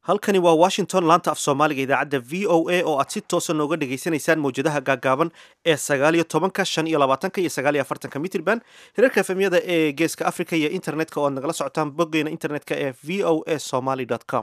halkani waa washington laanta af soomaaliga idaacadda v o a oo aad si toosa nooga dhagaysanaysaan mawjadaha gaagaaban ee sagaaliyo tobanka shan iyo labaatanka iyo sagaaliyo afartanka mitrban hirarka efemyada ee geeska africa iyo internetka oo ad nagala socotaan boggeena internetka ee v o a somaly com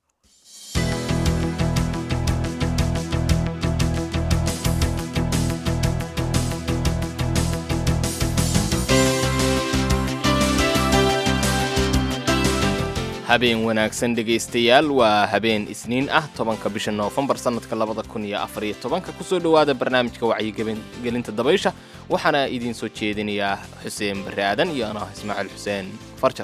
habeen wanaagsan dhegaystayaal waa habeen isniin ah tobanka bisha noofembar sannadka labada kun iyo afariyo tobanka kusoo dhowaada barnaamijka wacyigelinta dabaysha waxaana idiin soo jeedinayaa xuseen barre aadan iyo anah ismaaciil xuseen farjar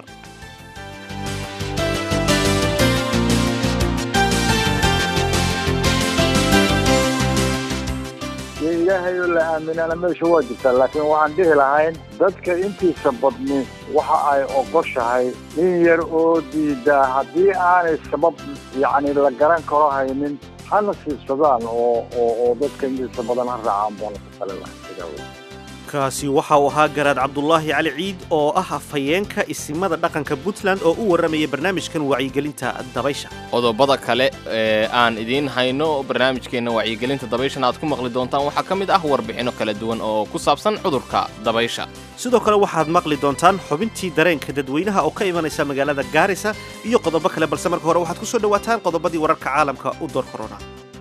ilaahayoo la aaminana meesha waa jirtaa laakiin waxaan dhihi lahayn dadka intiisa badni waxa ay ogoshahay in yar oo diidaa haddii aanay sabab yacni la garan karo haynin hana siibsadaan oo oo oo dadka intiisa badan ha raacaan baana ku tali lahay kaasi waxa uu ahaa garaad cabdulaahi cali ciid oo ah afhayeenka isimada dhaqanka puntland oo u warramaya barnaamijkan wacyigelinta dabaysha qodobada kale ee aan idiin hayno barnaamijkeenna wacyigelinta dabayshana aad ku maqli doontaan waxaa ka mid ah warbixinno kala duwan oo ku saabsan cudurka dabaysha sidoo kale waxaad maqli doontaan xubintii dareenka dadweynaha oo ka imanaysa magaalada gaarisa iyo qodobo kale balse marka hore waxaad ku soo dhowaataan qodobadii wararka caalamka u door korona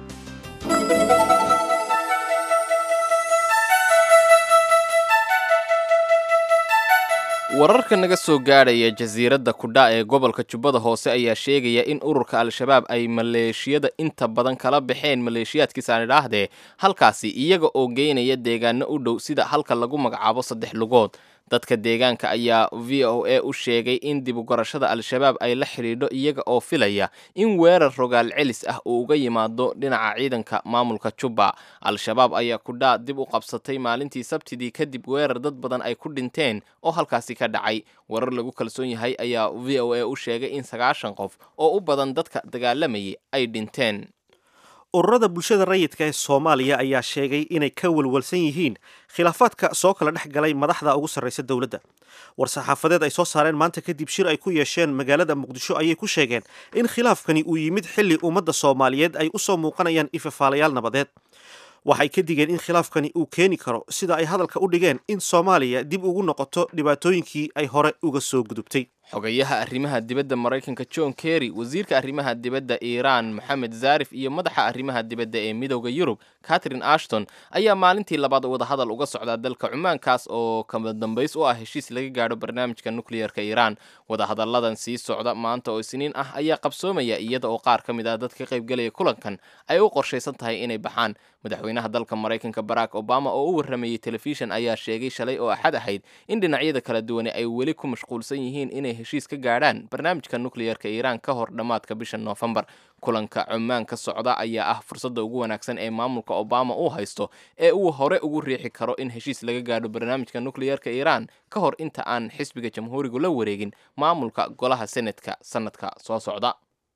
wararka naga soo gaadhaya jasiiradda kudha ee gobolka jubbada hoose ayaa sheegaya in ururka al-shabaab ay maleeshiyada inta badan kala baxeen maleeshiyaadkiisaan idhaahdee halkaasi iyaga oo geynaya deegaano u dhow sida halka lagu magacaabo saddex lugood dadka deegaanka ayaa v o a u sheegay in dibugarashada al-shabaab ay la xidhiidho iyaga oo filaya in weerar rogaal celis ah uu uga yimaado dhinaca ciidanka maamulka jubba al-shabaab ayaa kudhaa dib u qabsatay maalintii sabtidii kadib weerar dad badan ay ku dhinteen oo halkaasi ka dhacay warar lagu kalsoon yahay ayaa v o a u sheegay in sagaashan qof oo u badan dadka dagaalamayay ay dhinteen ururada bulshada rayidka ee soomaaliya ayaa sheegay inay ka walwalsan yihiin khilaafaadka soo kala dhex galay madaxda ugu sarraysa dowladda war-saxaafadeed ay soo saareen maanta kadib shir ay ku yeesheen magaalada muqdisho ayay ku sheegeen in khilaafkani uu yimid xilli ummadda soomaaliyeed ay u soo muuqanayaan ifafaalayaal nabadeed waxay ka digeen in khilaafkani uu keeni karo sida ay hadalka u dhigeen in soomaaliya dib ugu noqoto dhibaatooyinkii ay hore uga soo gudubtay xogayaha arrimaha dibadda maraykanka john kerry wasiirka arrimaha dibadda iiraan moxamed zaarif iyo madaxa arrimaha dibadda ee midowda yurub catherine ashton ayaa maalintii labaad wadahadal uga socdaa dalka cumaankaas oo kama dambays u ah heshiis laga gaadho barnaamijka nukleyerka iiraan wadahadalladan sii socda maanta oo isniin ah ayaa qabsoomaya iyada oo qaar ka mid ah dadka qaybgelaya kulankan ay u qorshaysan tahay inay baxaan madaxweynaha dalka maraykanka barack obama oo u warramayey telefishan ayaa sheegay shalay oo axad ahayd in dhinacyada kala duwane ay weli ku mashquulsan yihiin inay heshiis ka gaadhaan barnaamijka nukleyerka iiraan ka hor dhammaadka bisha noofembar kulanka cumaan ka socda ayaa ah fursadda ugu wanaagsan ee maamulka obama uu haysto ee uu hore ugu riixi karo in heshiis laga gaadho barnaamijka nukleyerka iiraan ka hor inta aan xisbiga jamhuurigu la wareegin maamulka golaha senatka sannadka soo socda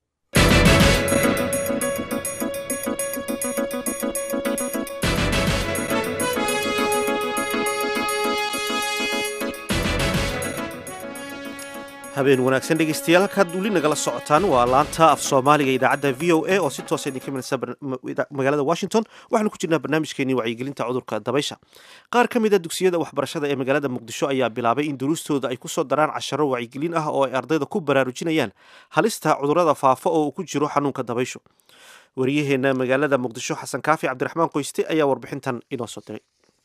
habeen wanaagsan dhegaystayaal halkaad weli nagala socotaan waa laanta af soomaaliga idaacadda v o a oo si toosa idinka imanaysa magaalada washington waxaanu ku jirnaa barnaamijkeenii wacyigelinta cudurka dabaysha qaar ka mid a dugsiyada waxbarashada ee magaalada muqdisho ayaa bilaabay in duruustooda ay kusoo daraan casharo wacyigelin ah oo ay ardayda ku baraarujinayaan halista cudurada faafa oo uu ku jiro xanuunka dabayshu wariyaheenna magaalada muqdisho xasan kaafi cabdiraxmaan qoyste ayaa warbixintan inoo soo diray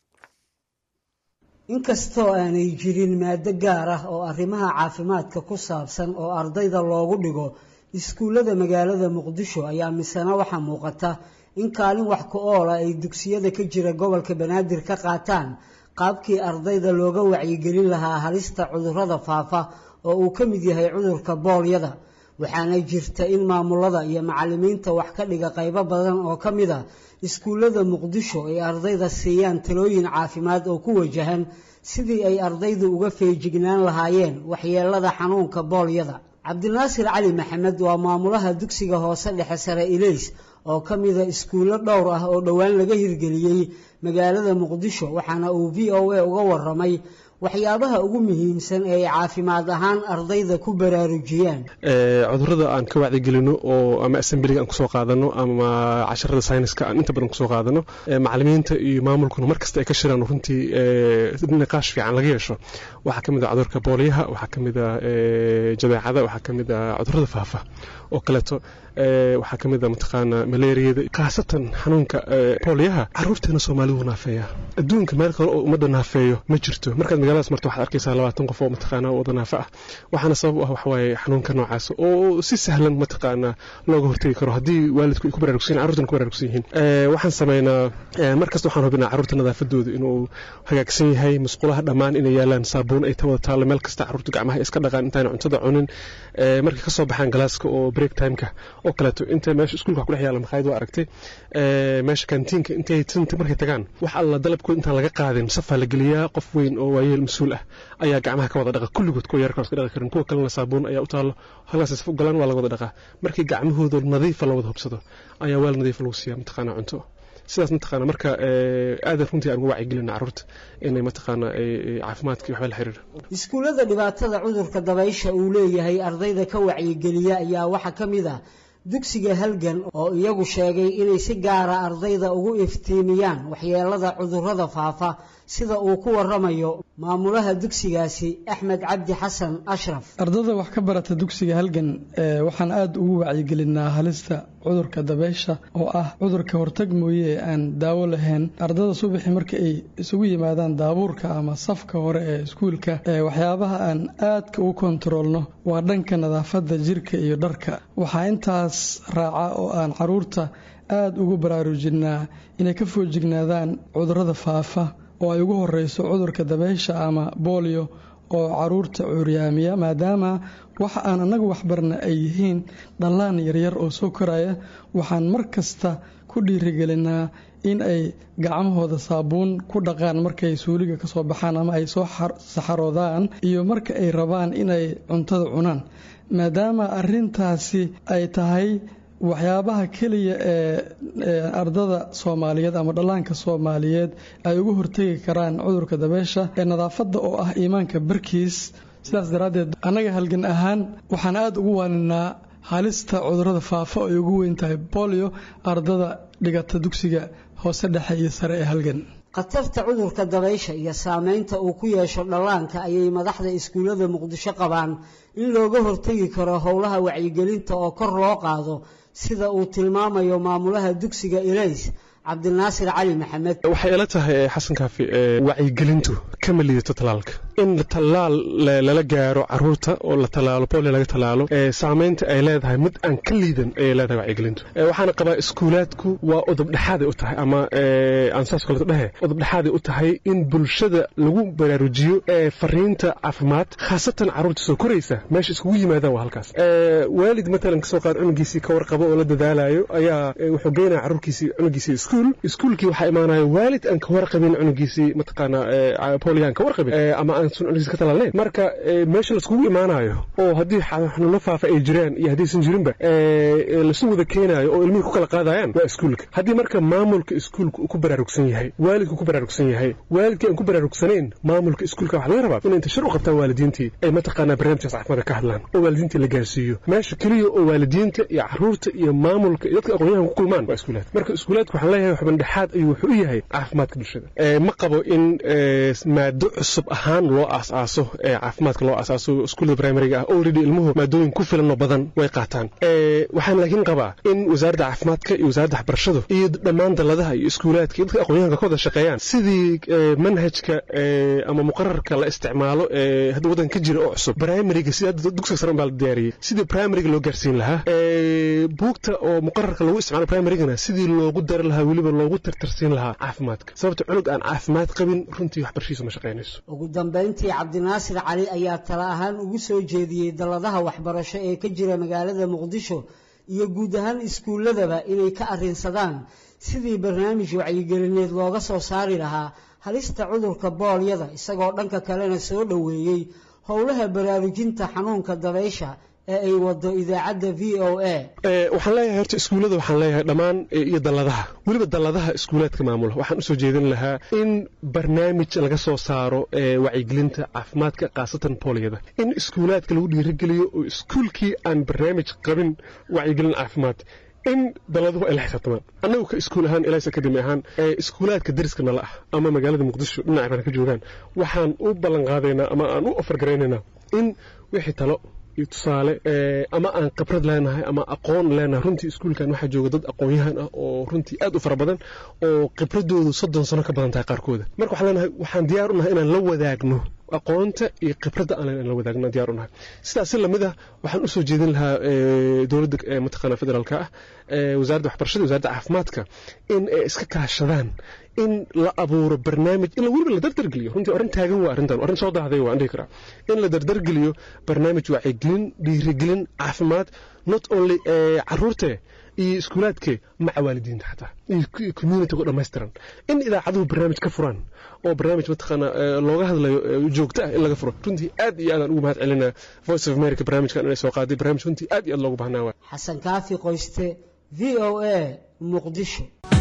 inkastoo aanay jirin maado gaar ah oo arrimaha caafimaadka ku saabsan oo ardayda loogu dhigo iskuullada magaalada muqdisho ayaa misena waxaa muuqata in kaalin wax ku oola ay dugsiyada ka jira gobolka banaadir ka qaataan qaabkii ardayda looga wacyigelin lahaa halista cudurrada faafa oo uu ka mid yahay cudurka boolyada waxaana jirta in maamulada iyo macallimiinta wax ka dhiga qaybo badan oo ka mid a iskuullada muqdisho ay ardayda siiyaan talooyin caafimaad oo ku wajahan sidii ay ardaydu uga feejignaan lahaayeen waxyeelada xanuunka boolyada cabdinaasir cali maxamed waa maamulaha dugsiga hoose dhexe sare ilays oo ka mida iskuullo dhowr ah oo dhowaan laga hirgeliyey magaalada muqdisho waxaana uu v o a uga waramay waxyaabaha ugu muhiimsan ee ay caafimaad ahaan ardayda ku baraarujiyaan cudurada aan ka wacdigelino oo ama assembliga aan kusoo qaadano ama casharada sayniska aan inta badan kusoo qaadano macalimiinta iyo maamulkuna markasta ay ka shiraan runtii niqaash fiican laga yeesho waxaa ka mid a cudurka booliyaha waxaa ka mid a jadeecada waxaa ka mid a cudurada faafa oo kaleeto waxaa ka mid a mataqaana malaariyada khaasatan xanuunka booliyaha caruurteena soomaalidu naafeeya adduunka meel kale oo ummadda naafeeyo ma jirto markaad magaaladaas marto waxaad arkaysaa labaatan qof oo mataqaana wada naafo ah waxaana sabab u ah waxawaaye xanuunka noocaas oo si sahlan mataqaana looga hortegi karo haddii waalidku ay ku baraarugsan yihin carruurtana ku baraarugsan yihiin waxaan sameynaa markasta waxaan hubinaa carruurta nadaafadooda inuu hagaagsan yahay musqulaha dhammaan inay yaalaan saabuun ay ta wada taallo meel kasta carruurta gacmaha iska dhaqaan intaana cuntada cunin markay ka soo baxaan galaaska oo break timeka oo kaleeto inta meesha iskuulka wax ku dhex yaala makhaayad waa aragtay meesha kantiinka intay tinta markay tagaan wax alla dalabkood intaan laga qaadin safaa la geliyaa qof weyn oo waayeel mas-uul ah ayaa gacmaha ka wada dhaqa kulligood kuwa yarka iska dhaqi karin kuwa kalena saabuun ayaa u taallo halkaas saf u galaan waa laga wada dhaqaa markii gacmahooda nadiifa la wada hubsado ayaa weel nadiifa lagu siiyaa mataqaana cunto sidaas mataqaana marka aadan runtii aan ugu wacyigelina carruurta inay mataqaana caafimaadkii waxba la xiriira iskuullada dhibaatada cudurka dabaysha uu leeyahay ardayda ka wacyigeliya ayaa waxaa ka mid ah dugsiga halgan oo iyagu sheegay inay si gaara ardayda ugu iftiimiyaan waxyeelada cudurrada faafa sida uu ku waramayo maamulaha dugsigaasi axmed cabdi xasan ashraf ardada wax ka barata dugsiga halgan waxaan aada ugu wacyigelinaa halista cudurka dabeysha oo ah cudurka hortag mooye ee aan daawo lahayn ardada subaxii marka ay isugu yimaadaan daabuurka ama safka hore ee iskuulka waxyaabaha aan aadka u kontaroolno waa dhanka nadaafadda jirka iyo dharka waxaa intaas raaca oo aan caruurta aada ugu baraarujinaa inay ka foojignaadaan cudurrada faafa oo ay ugu horeyso cudurka dabeysha ama boolio oo caruurta cuuryaamiya maadaama waxa aan annagu waxbarna ay yihiin dhallaan yaryar oo soo koraya waxaan mar kasta ku dhiirigelinaa in ay gacmahooda saabuun ku dhaqaan markay suuliga kasoo baxaan ama ay soo saxaroodaan iyo marka ay rabaan inay cuntada cunaan maadaama arintaasi ay tahay waxyaabaha keliya ee ardada soomaaliyeed ama dhallaanka soomaaliyeed ay uga hortegi karaan cudurka dabeysha ee nadaafadda oo ah iimaanka barkiis sidaas daraaddeed annaga halgan ahaan waxaan aada ugu waaninaa halista cudurrada faafa oo ay ugu weyn tahay bolio ardada dhigata dugsiga hoose dhexe iyo sare ee halgan khatarta cudurka dabaysha iyo saameynta uu ku yeesho dhallaanka ayay madaxda iskuullada muqdisho qabaan in looga hortegi karo howlaha wacyigelinta oo kor loo qaado sida uu tilmaamayo maamulaha dugsiga ilays cabdinaasir cali maxamed waxay ila tahay xasan kaafi wacyigelintu kama liidato talaalka in talaal lala gaaro caruurta oo la talaalo boolio laga talaalo saameynta ay leedahay mid aan ka liidan ayay leedahay wacyigelintu waxaana qabaa iskuulaadku waa udubdhexaaday u tahay ama aan saas kaleto dhehe udubdhexaaday u tahay in bulshada lagu baraarujiyo fariinta caafimaad khaasatan caruurta soo koraysa meesha iskugu yimaadaan waa halkaas waalid matalan kasoo qaad cunugiisii ka warqabo oo la dadaalayo ayaa wuxuu geynaya caruurkiisii cunugiisii iskuul iskuulkii waxaa imaanaya waalid aan ka warqabin cunugiisii mataqaana booliyan ka warqabin ama aan cunugiisi ka talaalnayn marka meesha laiskugu imaanayo oo haddii xanuuno faafa ay jiraan iyo haddaysan jirinba lasu wada keenaayo oo ilmihii ku kala qaadayaan waa iskuulka haddii marka maamulka iskuulka uu ku baraarugsan yahay waalidku ku baraarugsan yahay waalidkii aan ku baraarugsanayn maamulka iskuulka waxa laga rabaa inay inta shir u qabtaan waalidiintii ay mataqaanaa barnaamijkaas caafimaadka ka hadlaan oo waalidiintii la gaarsiiyo meesha keliya oo waalidiinta iyo caruurta iyo maamulka iyo dadka aqoonyahan ku kulmaan waa iskuulaad marka iskuulaadku waxaan leeyahay xubandhexaad ayuu wuxuu u yahay caafimaadka bulshada ma qabo in maado cusub ahaan loo aas-aaso caafimaadka loo aasaaso iskuullada primariga ah already ilmuhu maadooyin ku filan oo badan way qaataan waxaan laakiin qabaa in wasaaradda caafimaadka iyo wasaaradda waxbarashadu iyo dhammaan dalladaha iyo iskuulaadka iyo dadka aqoonyahanka ka wada shaqeeyaan sidii manhajka ama muqararka la isticmaalo ee hadda waddanka ka jira oo cusub primariga sida hadda dugsiga sare baa la diyaariyey sidii primariga loo gaarsiin lahaa buugta oo muqararka lagu isticmaalo primarigana sidii loogu dari lahaa weliba loogu tartarsiin lahaa caafimaadka sababta cunug aan caafimaad qabin runtii waxbarashiisu ma shaqaynayso ugu dambayntii cabdinaasir cali ayaa tala ahaan ugu soo jeediyey dalladaha waxbarasho ee ka jira magaalada muqdisho iyo guud ahaan iskuulladaba inay ka arrinsadaan sidii barnaamij wacyigelineed looga soo saari lahaa halista cudurka boolyada isagoo dhanka kalena soo dhoweeyey howlaha baraarujinta xanuunka dabaysha ee ay wado idaacadda v o a waxaan leeyahay horta iskuullada waxaan leeyahay dhammaan iyo dalladaha weliba dalladaha iskuulaadka maamula waxaan usoo jeedin lahaa in barnaamij laga soo saaro wacyigelinta caafimaadka khaasatan booliyada in iskuulaadka lagu dhiirigeliyo oo iskuulkii aan barnaamij qabin wacyigelin caafimaad in dalladuhu ay la xisaabtamaan annagu ka iskuul ahaan ilaas akademi ahaan ee iskuulaadka dariska nala ah ama magaalada muqdisho dhinac baan ka joogaan waxaan u ballan qaadaynaa ama aan u ofargaraynaynaa in wixii talo iyo tusaale ama aan khibrad leenahay ama aqoon leenahay runtii iskuulkan waxaa jooga dad aqoon-yahan ah oo runtii aad u fara badan oo khibradoodu soddon sano ka badan tahay qaarkooda marka waxaan leenahay waxaan diyaar u nahay inaan la wadaagno aqoonta iyo khibradda aan leen la wadaagno diyaar u nahay sidaas si lamid ah waxaan usoo jeedin lahaa dowladda mataqaana federaalka ah wasaaradda waxbarashada wasaaradda caafimaadka in ay iska kaashadaan in la abuuro barnaamij in weliba la dardargeliyo runtii arrin taagan waa arrintan arrin soo dahday waan dhihi karaa in la dardargeliyo barnaamij wacyigelin dhiirigelin caafimaad not only caruurte iyo iskuulaadke maca waalidiinta xataa iyo communitiga dhammaystiran in idaacaduhu barnaamij ka furaan oo barnaamij mataqaana looga hadlayo joogto ah in laga furo runtii aad iyo aadaan ugu mahad celinaa voice of america barnaamijkan inay soo qaaday barnaamij runtii aad iyo aad loogu baahnaa waa xasan kaafi qoyste v o a muqdisho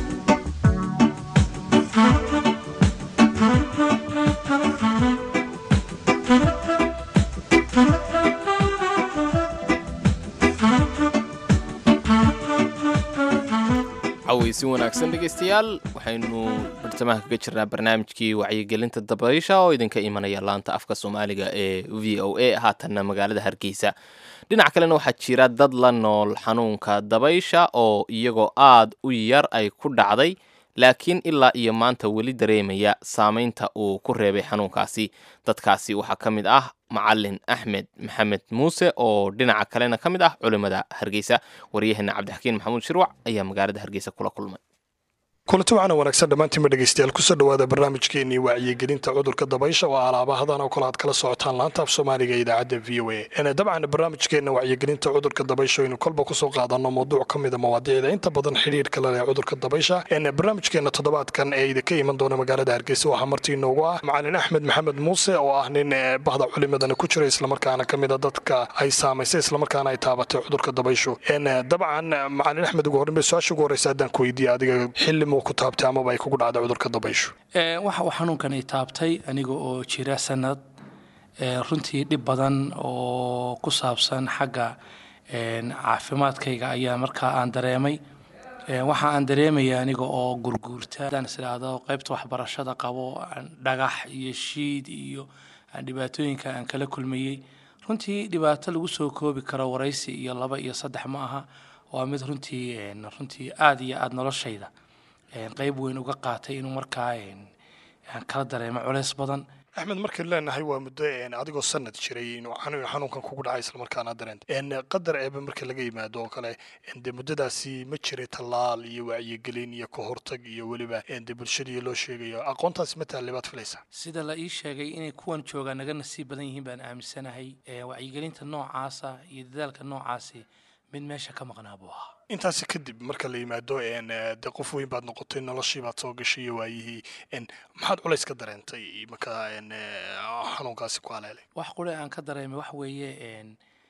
cawaysi wanaagsan dhegaystayaal waxaynu bartamaha kaga jirnaa barnaamijkii wacyigelinta dabaysha oo idinka imanaya laanta afka soomaaliga ee v o a haatanna magaalada hargeysa dhinac kalena waxaa jira dad la nool xanuunka dabaysha oo iyagoo aad u yar ay ku dhacday laakiin ilaa iyo maanta weli dareemaya saamaynta uu ku reebay xanuunkaasi dadkaasi waxaa ka mid ah macalin axmed maxamed muuse oo dhinaca kalena ka mid ah culimmada hargeysa waryaheena cabdixakiin maxamuud shirwac ayaa magaalada hargeysa kula kulmay kulanti waxaana wanaagsan dhammaantiinba dhegeystayaal kusoo dhowaada barnaamijkeenii wacyigelinta cudurka dabaysha oo alaabahadan oo kale aad kala socotaan laanta af soomaaliga ee idaacadda v o a dabcan barnaamijkeena wacyigelinta cudurka dabaysha aynu kolba kusoo qaadano mawduuc ka mida mawaadiicda inta badan xidhiirka la leh cudurka dabaysha barnaamijkeena toddobaadkan ee idinka iman doona magaalada hargeysa waxaa martii inoogu ah macalin axmed maxamed muuse oo ah nin bahda culimadana ku jira islamarkaana ka mida dadka ay saamaysay islamarkaana ay taabatay cudurka dabayshu dabcan macalin axmed ugu horreyn su-aasha ugu horreysa haddaan ku weydiiya adiga xilli ku taabtay amaba ay kugu dhacday cudurka dabayshu waxa uu xanuunkani taabtay aniga oo jira sanad runtii dhib badan oo ku saabsan xagga caafimaadkayga ayaa markaa aan dareemay waxa aan dareemaya aniga oo gurguurta hadaan is idhaahdo qaybta waxbarashada qabo dhagax iyo shiid iyo dhibaatooyinka aan kala kulmayey runtii dhibaato lagu soo koobi karo waraysi iyo laba iyo saddex ma aha waa mid runtii runtii aada iyo aada noloshayda qayb weyn uga qaatay inuu markaa aan kala dareemo culeys badan axmed markaynu leenahay waa muddo adigoo sanad jiray inuu xanuunkan kugu dhacay islamarkaana dareenta qadar eeba marka laga yimaado oo kale de muddadaasi ma jiray tallaal iyo wacyigelin iyo ka hortag iyo weliba de bulshadii loo sheegayo aqoontaasi ma taale baad filaysaa sida la ii sheegay inay kuwan joogaa naga nasiib badan yihiin baan aaminsanahay wacyigelinta noocaasa iyo dadaalka noocaasi mid meesha ka maqnaa buu ahaa intaasi kadib marka la yimaado de qof weyn baad noqotay noloshii baad soo gashay iyo waayihii maxaad culays ka dareentay marka xanuunkaasi ku haleelay wax qure aan ka dareemay wax weeye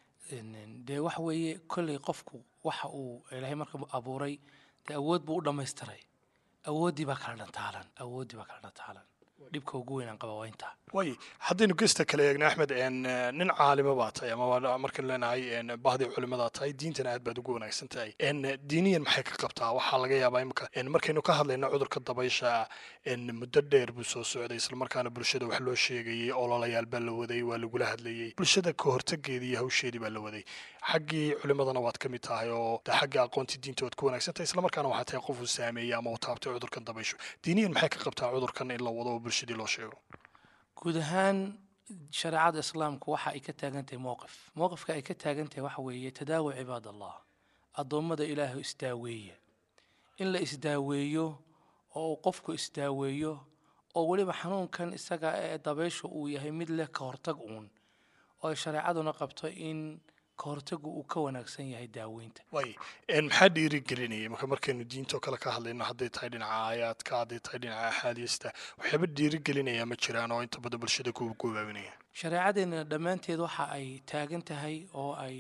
dee wax weeye kolley qofku waxa uu ilaahay marka abuuray dee awood buu u dhammaystiray awooddii baa kala dhantaalan awooddii baa kala dhantaalan dhibka ugu weyn aan qaba waa intaa way haddaynu gesta kale eegna axmed nin caalimo baa tahay ama markaynu leenahay bahdii culimadaa tahay diintana aad baad ugu wanaagsan tahay diiniyan maxay ka qabtaa waxaa laga yaabaa imika markaynu ka hadlayna cudurka dabaysha muddo dheer buu soo socday islamarkaana bulshada wax loo sheegayey ololayaal baa la waday waa lagula hadlayey bulshada ka hortageedii iyo hawsheedii baa la waday xaggii culimadana waad ka mid tahay oo de xagga aqoontii diinta waad ku wanaagsan tahay islamarkaana waxaa tahay qof uu saameeyey ama uu taabtay cudurkan dabayshu diiniyan maxay ka qabtaa cudurkan in la wado oo bulshadii loo sheego guud ahaan shareecada islaamku waxa ay ka taagan tahay mowqif mowqifka ay ka taagan tahay waxa weeye tadaawi cibaad allah addoommada ilaahu isdaaweeya in la isdaaweeyo oo uu qofku isdaaweeyo oo weliba xanuunkan isaga ee dabayshu uu yahay mid leh ka hortag uun oo ay shareecaduna qabto in ka hortagu uu ka wanaagsan yahay daaweynta way maxaa dhiirigelinaya marka markaynu diintoo kale ka hadlayno hadday tahay dhinaca aayaadka hadday tahay dhinaca axaadiista waxyaaba dhiirigelinaya ma jiraan oo inta badan bulshada ku gobaabinaya shareecadeenna dhammaanteed waxa ay taagan tahay oo ay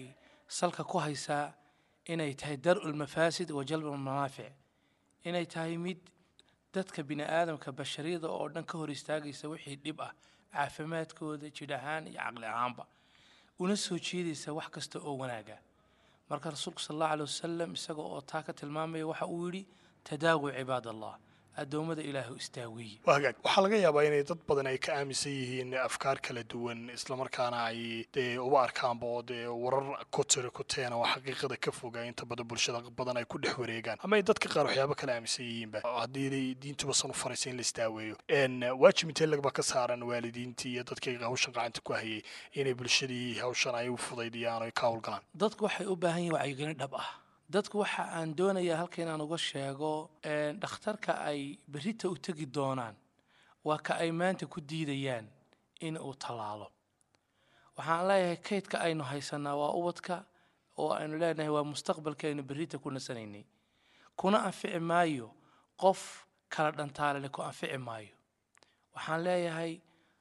salka ku haysaa inay tahay dar-u lmafaasid wa jalbu lmanaafic inay tahay mid dadka bini aadamka bashariyada oo dhan ka hor istaagaysa wixii dhib ah caafimaadkooda jidh ahaan iyo caqli ahaanba una soo jeedaysa wax kasta oo wanaaga marka rasuulku sal allahu alay wasalam isaga oo taa ka tilmaamaya waxa uu yidhi tadaawu cibaad allah addoommada ilaahu istaaweeye waa hagaag waxaa laga yaabaa inay dad badan ay ka aaminsan yihiin afkaar kala duwan islamarkaana ay dee uba arkaanba oo dee warar kotira kuteena oo xaqiiqada ka foga inta badan bulshada badan ay ku dhex wareegaan ama ay dadka qaar waxyaaba kala aaminsan yihiinba haddii diintuba san u faraysa in la istaaweeyo waajib intee lagba ka saaran waalidiintii iyo dadkii hawshan gacanta ku hayay inay bulshadii hawshan ay u fudaydiyaan oo ay ka howlgalaan dadku waxay u baahan yihin wacyigelin dhab ah dadku waxa aan doonayaa halka inaan uga sheego dhakhtarka ay berrita u tegi doonaan waa ka ay maanta ku diidayaan in uu tallaalo waxaan leeyahay kaydka aynu haysanaa waa ubadka oo aynu leenahay waa mustaqbalka aynu berrita ku nasanaynay kuna anfici maayo qof kala dhantaalale ku anfici maayo waxaan leeyahay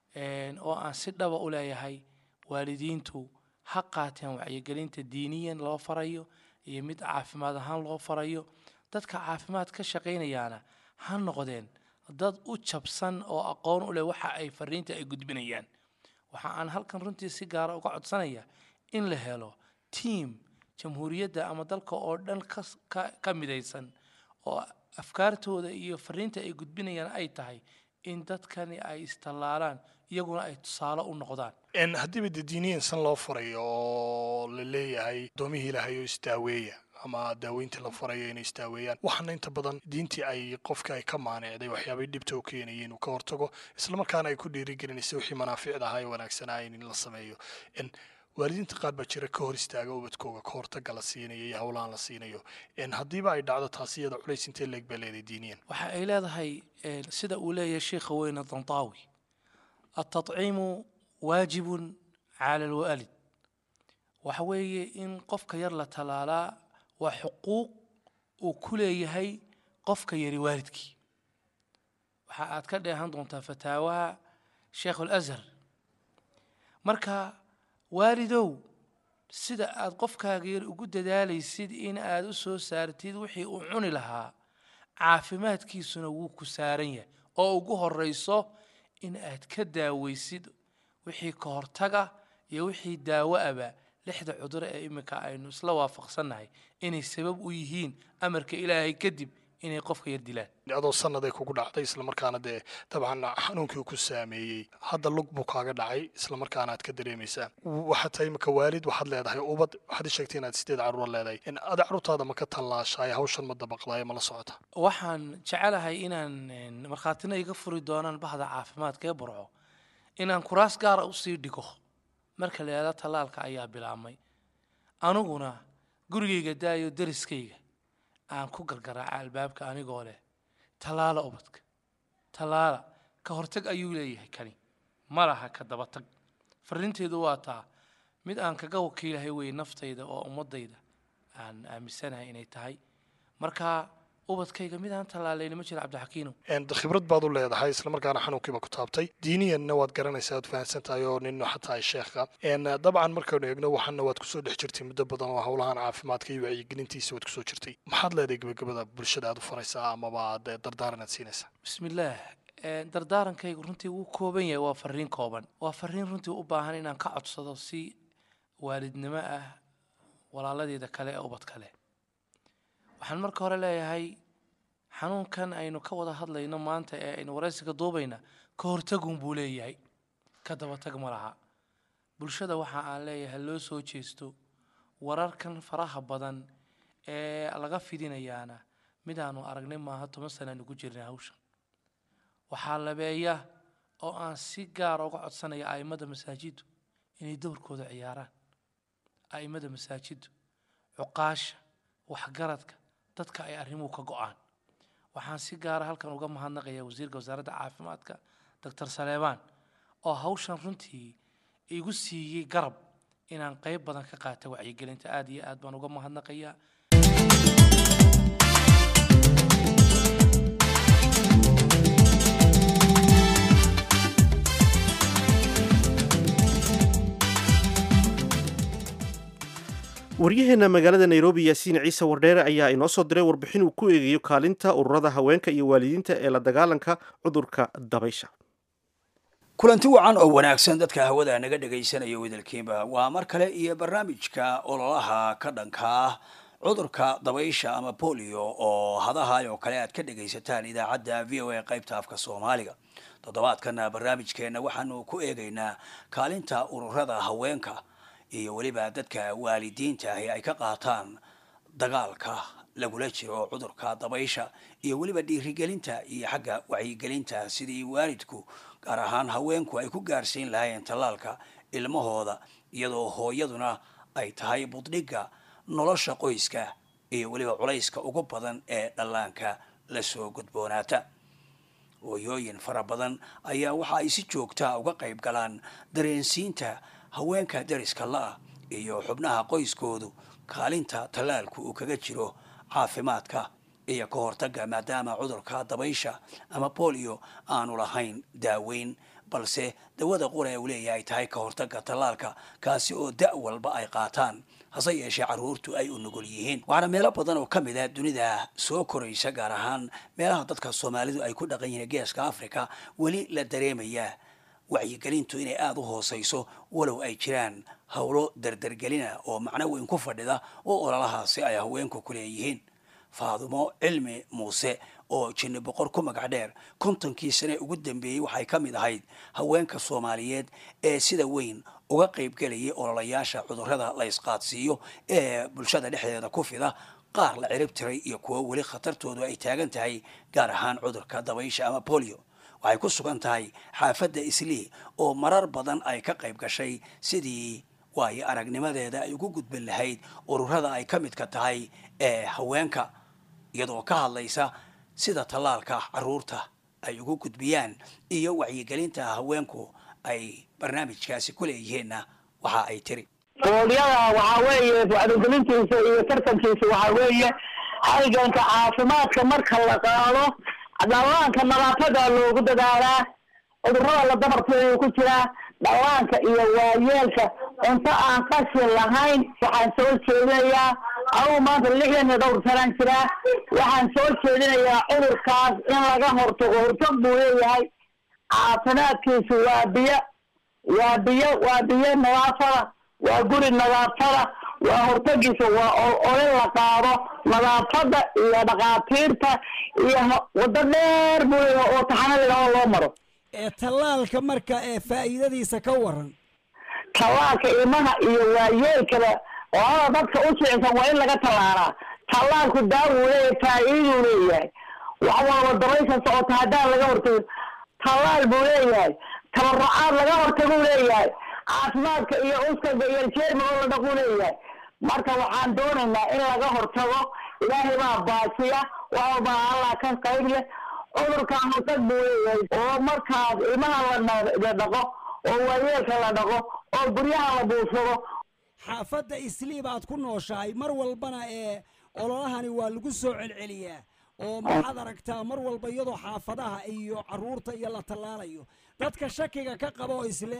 oo aan si dhaba u leeyahay waalidiintu ha qaateen wacyigelinta diiniyan loo farayo iyo mid caafimaad ahaan loo farayo dadka caafimaad ka shaqaynayaana ha noqdeen dad u jabsan oo aqoon u leh waxa ay fariinta ay gudbinayaan waxa aan halkan runtii si gaara uga codsanaya in la helo tiam jamhuuriyadda ama dalka oo dhan ka midaysan oo afkaartooda iyo fariinta ay gudbinayaan ay tahay in dadkani ay istallaalaan iyaguna ay tusaale u noqdaan haddiiba dee diiniyan san loo farayo oo la leeyahay doomihii ilaahay oo isdaaweeya ama daaweyntii la farayo inay isdaaweeyaan waxaana inta badan diintii ay qofka ay ka maanicday waxyaabay dhibta u keenayeen uu ka hortago islamarkaana ay ku dhiirigelinaysa wixii manaaficda ahaa ee wanaagsanaa in la sameeyo waalidiinta qaar baa jira ka hor istaaga ubadkooga ka hortaga la siinayo iyo howlahan la siinayo haddiiba ay dhacdo taasi iyada culays intee leeg baa leedahay diiniyan waxa ay leedahay sida uu leeyahay sheikha weyne dantaawi التطعيم واجب على الوالد waxa weeye in qofka yar la talaalaa waa xuquuq uu ku leeyahay qofka yari waalidkii waxa aad ka dheehan doontaa fataawaha sheekh alazhar marka waalidow sida aad qofkaaga yar ugu dadaalaysid in aad u soo saartid wixii uu cuni lahaa caafimaadkiisuna wuu ku saaran yahay oo ugu horeyso in aad ka daaweysid wixii ka hortaga iyo wixii daawo aba lixda cuduro ee iminka aynu isla waafaqsannahay inay sabab u yihiin amarka ilaahay kadib inay qofka yar dilaan adoo sannaday kugu dhacday islamarkaana dee dabcan xanuunkii uu ku saameeyey hadda lug buu kaaga dhacay islamarkaana aad ka dareemaysaa waxaad tahay imika waalid waxaad leedahay ubad waxaad i sheegtay inaad sideed carruur leedahay ada carruurtaada ma ka tallaashaay hawshan ma dabaqdaay ma la socota waxaan jecelahay inaan markhaatina iga furi doonaan bahda caafimaadka ee burco inaan kuraas gaara usii dhigo marka la yidhahdo tallaalka ayaa bilaabmay aniguna gurigayga daayo deriskayga aan ku gargaraaca albaabka anigoo leh tallaala ubadka tallaala ka hortag ayuu leeyahay kani ma laha ka dabatag farrinteedu waa taa mid aan kaga wakiilahay weye naftayda oo ummadayda aan aaminsanahay inay tahay marka ubadkayga mid aan tallaalayni ma jira cabdixakiino khibrad baad u leedahay islamarkaana xanuunkiiba ku taabtay diiniyanna waad garanaysaa waad fahamsan tahay oo nin xataa sheekha dabcan markaynu eegno waxaana waad kusoo dhex jirtay muddo badan oo howlahan caafimaadka iyo wacyigelintiisa waad kusoo jirtay maxaad leedahay gebagabada bulshada aad u faraysaa amaba aad dardaaran aad siinaysaa bismillaah dardaarankaygu runtii wuu kooban yahay waa fariin kooban waa fariin runtii u baahan inaan ka codsado si waalidnimo ah walaaladeeda kale ee ubad kale waxaan marka hore leeyahay xanuunkan aynu ka wada hadlayno maanta ee aynu waraysiga duubayna ka hortagun buu leeyahay ka dabatag ma laha bulshada waxa aan leeyahay loo soo jeesto wararkan faraha badan ee laga fidinayaana midaanu aragnay maaha toban sanaanu ku jirnay hawshan waxaa labeeya oo aan si gaara uga codsanaya a'immada masaajiddu inay dowrkooda ciyaaraan a'immada masaajiddu cuqaasha waxgaradka dadka ay arrimuhu ka go-aan waxaan si gaara halkan uga mahadnaqayaa wasiirka wasaaradda caafimaadka doctor saleebaan oo hawshan runtii igu siiyey garab inaan qayb badan ka qaata wacyigelinta aad iyo aad baan uga mahadnaqayaa waryaheena magaalada nairobi yaasiin ciise wardheere ayaa inoo soo diray warbixin uu ku eegayo kaalinta ururada haweenka iyo waalidiinta ee la dagaalanka cudurka dabaysha kulanti wacan oo wanaagsan dadka hawada naga dhegaysanaya wadalkiiba waa mar kale iyo barnaamijka ololaha ka dhanka ah cudurka dabaysha ama bolio oo hadahay oo kale aad ka dhegaysataan idaacadda v o a qaybta afka soomaaliga toddobaadkana barnaamijkeenna waxaanu ku eegaynaa kaalinta ururada haweenka iyo weliba dadka waalidiinta ahi ay ka qaataan dagaalka lagula jiro cudurka dabaysha iyo weliba dhiirigelinta iyo xagga wacyigelinta sidii waalidku gaar ahaan haweenku ay ku gaarsiin lahaayeen tallaalka ilmahooda iyadoo hooyaduna ay tahay buddhigga nolosha qoyska iyo weliba culayska ugu badan ee dhallaanka lasoo gudboonaata hooyooyin fara badan ayaa waxa ay si joogtaa uga qayb galaan dareensiinta haweenka dariska la-ah iyo xubnaha qoyskoodu kaalinta tallaalku uu kaga jiro caafimaadka iyo ka hortagga maadaama cudurka dabaysha ama bolio aanu lahayn daaweyn balse dawada qura uu leeyahay tahay ka hortagga tallaalka kaasi oo da' walba ay qaataan hase yeeshee carruurtu ay u nugul yihiin waxaana meelo badan oo ka mid ah dunida soo koraysa gaar ahaan meelaha dadka soomaalidu ay ku dhaqan yihiin geeska africa weli la dareemayaa wacyigelintu inay aada u hoosayso walow ay jiraan howlo dardargelina oo macno weyn ku fadhida oo ololahaasi ay haweenku ku leeyihiin faadumo cilmi muuse oo jinni boqor ku magac dheer kontonkii sane ugu dambeeyey waxay ka mid ahayd haweenka soomaaliyeed ee sida weyn uga qaybgelayay ololayaasha cudurrada la ysqaadsiiyo ee bulshada dhexdeeda ku fida qaar la cirib tiray iyo kuwo weli khatartoodu ay taagan tahay gaar ahaan cudurka dabaysha ama bolio waxay ku sugan tahay xaafadda islii oo marar badan ay ka qayb gashay sidii waayo aragnimadeeda ay ugu gudbin lahayd ururada ay ka midka tahay ee haweenka iyadoo ka hadlaysa sida tallaalka carruurta ay ugu gudbiyaan iyo wacyigelinta haweenku ay barnaamijkaasi ku leeyihiinna waxa ay tiri boolyada waxaa weeye wacyigelintiisa iyo tartankiisa waxaa weeye halganka caafimaadka marka la qaado dhallaanka nadaafada loogu dadaalaa cudurrada la dabarteedu ku jiraa dhallaanka iyo waayeelka cunto aan qashin lahayn waxaan soo jeedinayaa anugu maanta lixdan iyo dhowr sanaan jiraa waxaan soo jeedinayaa cudurkaas in laga hortago hortag buu leeyahay caafimaadkiisu waa biyo waa biyo waa biyo nadaafada waa guri nadaafada waa hortagiisa waa ole la qaado nadaafada iyo dhakhaatiirta iyo waddo dheer buu leeyahay oo taxano ladhaho loo maro ee tallaalka marka ee faa'iidadiisa ka waran tallaalka ilmaha iyo waayeelkaba labada dadka u jicsan waa in laga tallaalaa tallaalku daawuu leeyahay faa'iiduu leeyahay wax walba dabaysha socota haddaan laga hortago tallaal buu leeyahay tabarucaad laga hortaguu leeyahay caafimaadka iyo uskaga iyo jeermigo la dhaquu leeyahay marka waxaan doonaynaa in laga hortago ilaahay baa baasiya wax walbaa allah ka qayb leh cudurkan hortag buu leeyahay oo markaas ilmaha la dhaqo oo waayeelka la dhaqo oo guryaha la buursado xaafadda isliib aad ku nooshahay mar walbana ee ololahani waa lagu soo celceliyaa oo maxaad aragtaa mar walba iyadoo xaafadaha iyo caruurta iyo la tallaalayo dadka shakiga ka qaba oo isle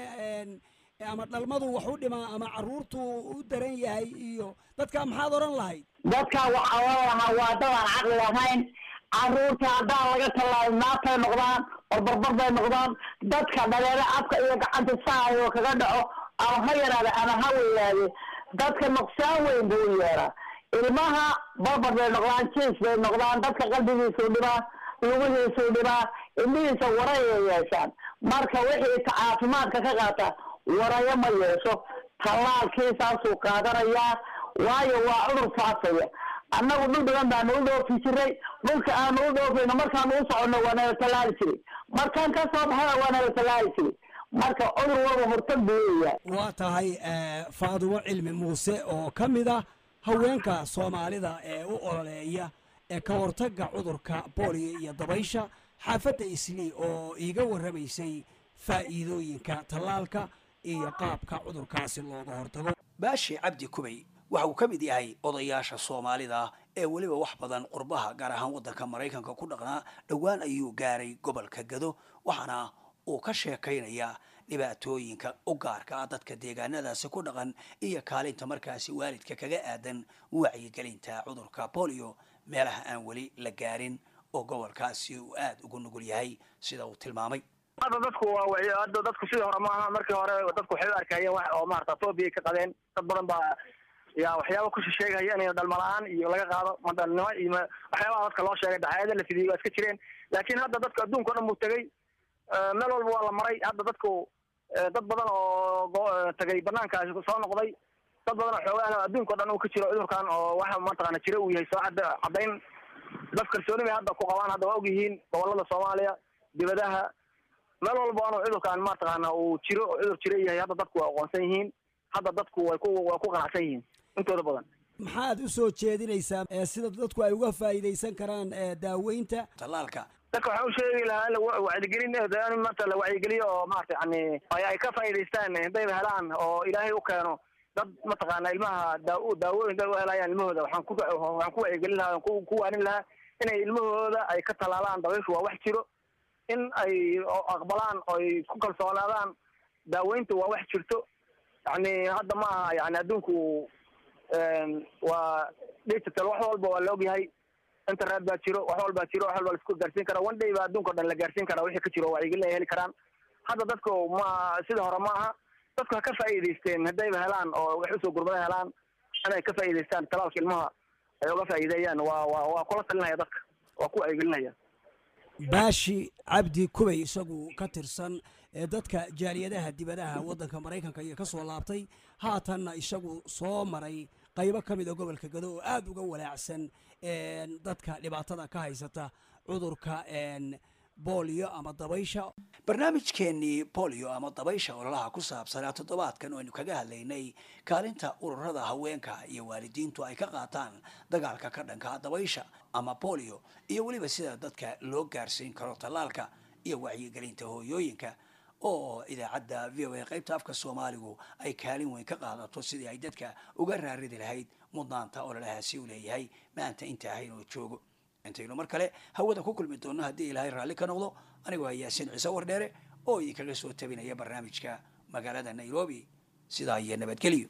ama dhalmadu wax u dhimaa ama caruurtu u daran yahay iyo dadka maxaad odhan lahayd dadka waxaa oran lahaa waa dadaan caqli lahayn caruurta haddaan laga tallaalin naagtay noqdaan barbarbar bay noqdaan dadka dhaleelo afka iyo gacanta saayo kaga dhaco ama ha yaraade ama ha weynaade dadka nuqsaan weyn buu u yeeraa ilmaha barbar bay noqdaan jiis bay noqdaan dadka qalbigiisuu dhibaa lugihiisuu dhibaa indhihiisa warayay yeeshaan marka wixii caafimaadka ka qaata warayo ma yeesho tallaalkiisaasuu qaadanayaa waayo waa cudur faafaya annagu dhul badan baanu u dhoofi jiray dhulka aanu u dhoofayno markaanu u soconno waa nala tallaali jiray markaan ka soo baxana waa nala tallaali jiray marka cudur walba hortag buu leeyahay waa tahay faadumo cilmi muuse oo ka mid ah haweenka soomaalida ee u ololeeya ee ka hortagga cudurka booliyo iyo dabaysha xaafadda islii oo iiga warramaysay faa'iidooyinka tallaalka iyo qaabka cudurkaasi looga hortago baashi cabdi kubay waxa uu ka mid yahay odayaasha soomaalida ee weliba wax badan qurbaha gaar ahaan waddanka maraykanka ku dhaqnaa dhowaan ayuu gaaray gobolka gado waxaana uu ka sheekaynayaa dhibaatooyinka u gaarka ah dadka deegaanadaasi ku dhaqan iyo kaalinta markaasi waalidka kaga aadan wacyigelinta cudurka bolio meelaha aan weli la gaarin oo gobolkaasi uu aada ugu nugul yahay sida uu tilmaamay hadda dadku waa way hadda dadku sidii hore maaha markii hore dadku waxay u arkayeen wax oo maarata phobia ka qabeen dad badan baa yaa waxyaaba ku sheegaya in dhalma la-aan iyo laga qaado madalnimo iyo waxyaabaha dadka loo sheegay dacaayada la fidiyey waa iska jireen laakiin hadda dadka adduunka o dhan buu tegey meel walba waa la maray hadda dadku dad badan oo tagay banaankaasi soo noqday dad badan oo xoogaah adduunka o dhan uu ka jiro cudurkan oo waxa mataqaana jira uu yahay soo cadda caddayn dad kalsooni bay hadda ku qabaan hadda waa ogyihiin gobolada soomaaliya dibadaha meel walba anu cudurkan mataqaana uu jiro oo cudur jira yahay hadda dadku waa aqoonsan yihiin hadda dadku way ku way ku qanacsan yihiin intooda badan maxaad u soo jeedinaysaa sida dadku ay uga faa'iidaysan karaan daaweynta tallaalka dadka waxaan u sheegi lahaa in wacyigelin in maanta la wacyigeliyo oo maarata yani ay ka faa'iidaystaan hadayba helaan oo ilaahay u keeno dad mataqaana ilmaha daa daawooyin u helayaan ilmahooda waxaan ku waxaan ku wacyigelin lahaa ku waanin lahaa inay ilmahooda ay ka talaalaan dabayshu waa wax jiro in ay aqbalaan oo ay ku kalsoonaadaan daaweynta waa wax jirto yani hadda ma aha yani adduunku waa digital wax walba waa la ogyahay internet baa jiro wax walbaa jiro wax walba la isku gaarsiin karaa one day baa adduunka o dhan la gaarsiin karaa wixii ka jiro wacyigelin ay heli karaan hadda dadku ma sida hore ma aha dadku ha ka faa'iidaysteen haddayba helaan oo wax usoo gurmada helaan inay ka faa'iidaystaan talaalka ilmaha ay uga faa'iideeyaan waa waa waa kula talinaya dadka waa ku wacyigelinaya baashi cabdi kubay isagu ka tirsan ee dadka jaaliyadaha dibadaha waddanka maraykanka iyo ka soo laabtay haatanna isagu soo maray qaybo ka mid a gobolka gado oo aada uga walaacsan dadka dhibaatada ka haysata cudurka bolio ama dabaysha barnaamijkeenii bolio ama dabaysha ololaha ku saabsanaa toddobaadkan oo aynu kaga hadlaynay kaalinta ururada haweenka iyo waalidiintu ay ka qaataan dagaalka ka dhanka dabaysha ama bolio iyo weliba sida dadka loo gaarsiin karo tallaalka iyo wacyigelinta hooyooyinka oo idaacadda v o a qaybta afka soomaaligu ay kaalin weyn ka qaadato sidii ay dadka uga raaridi lahayd mudnaanta ololahaasi u leeyahay maanta inta ahayn oo joogo intaynu mar kale hawada ku kulmi doonno haddii ilaahay raalli ka noqdo anigoo ah yaasiin ciise wardheere oo idinkaga soo tabinaya barnaamijka magaalada nairobi sidaa iyo nabadgelyo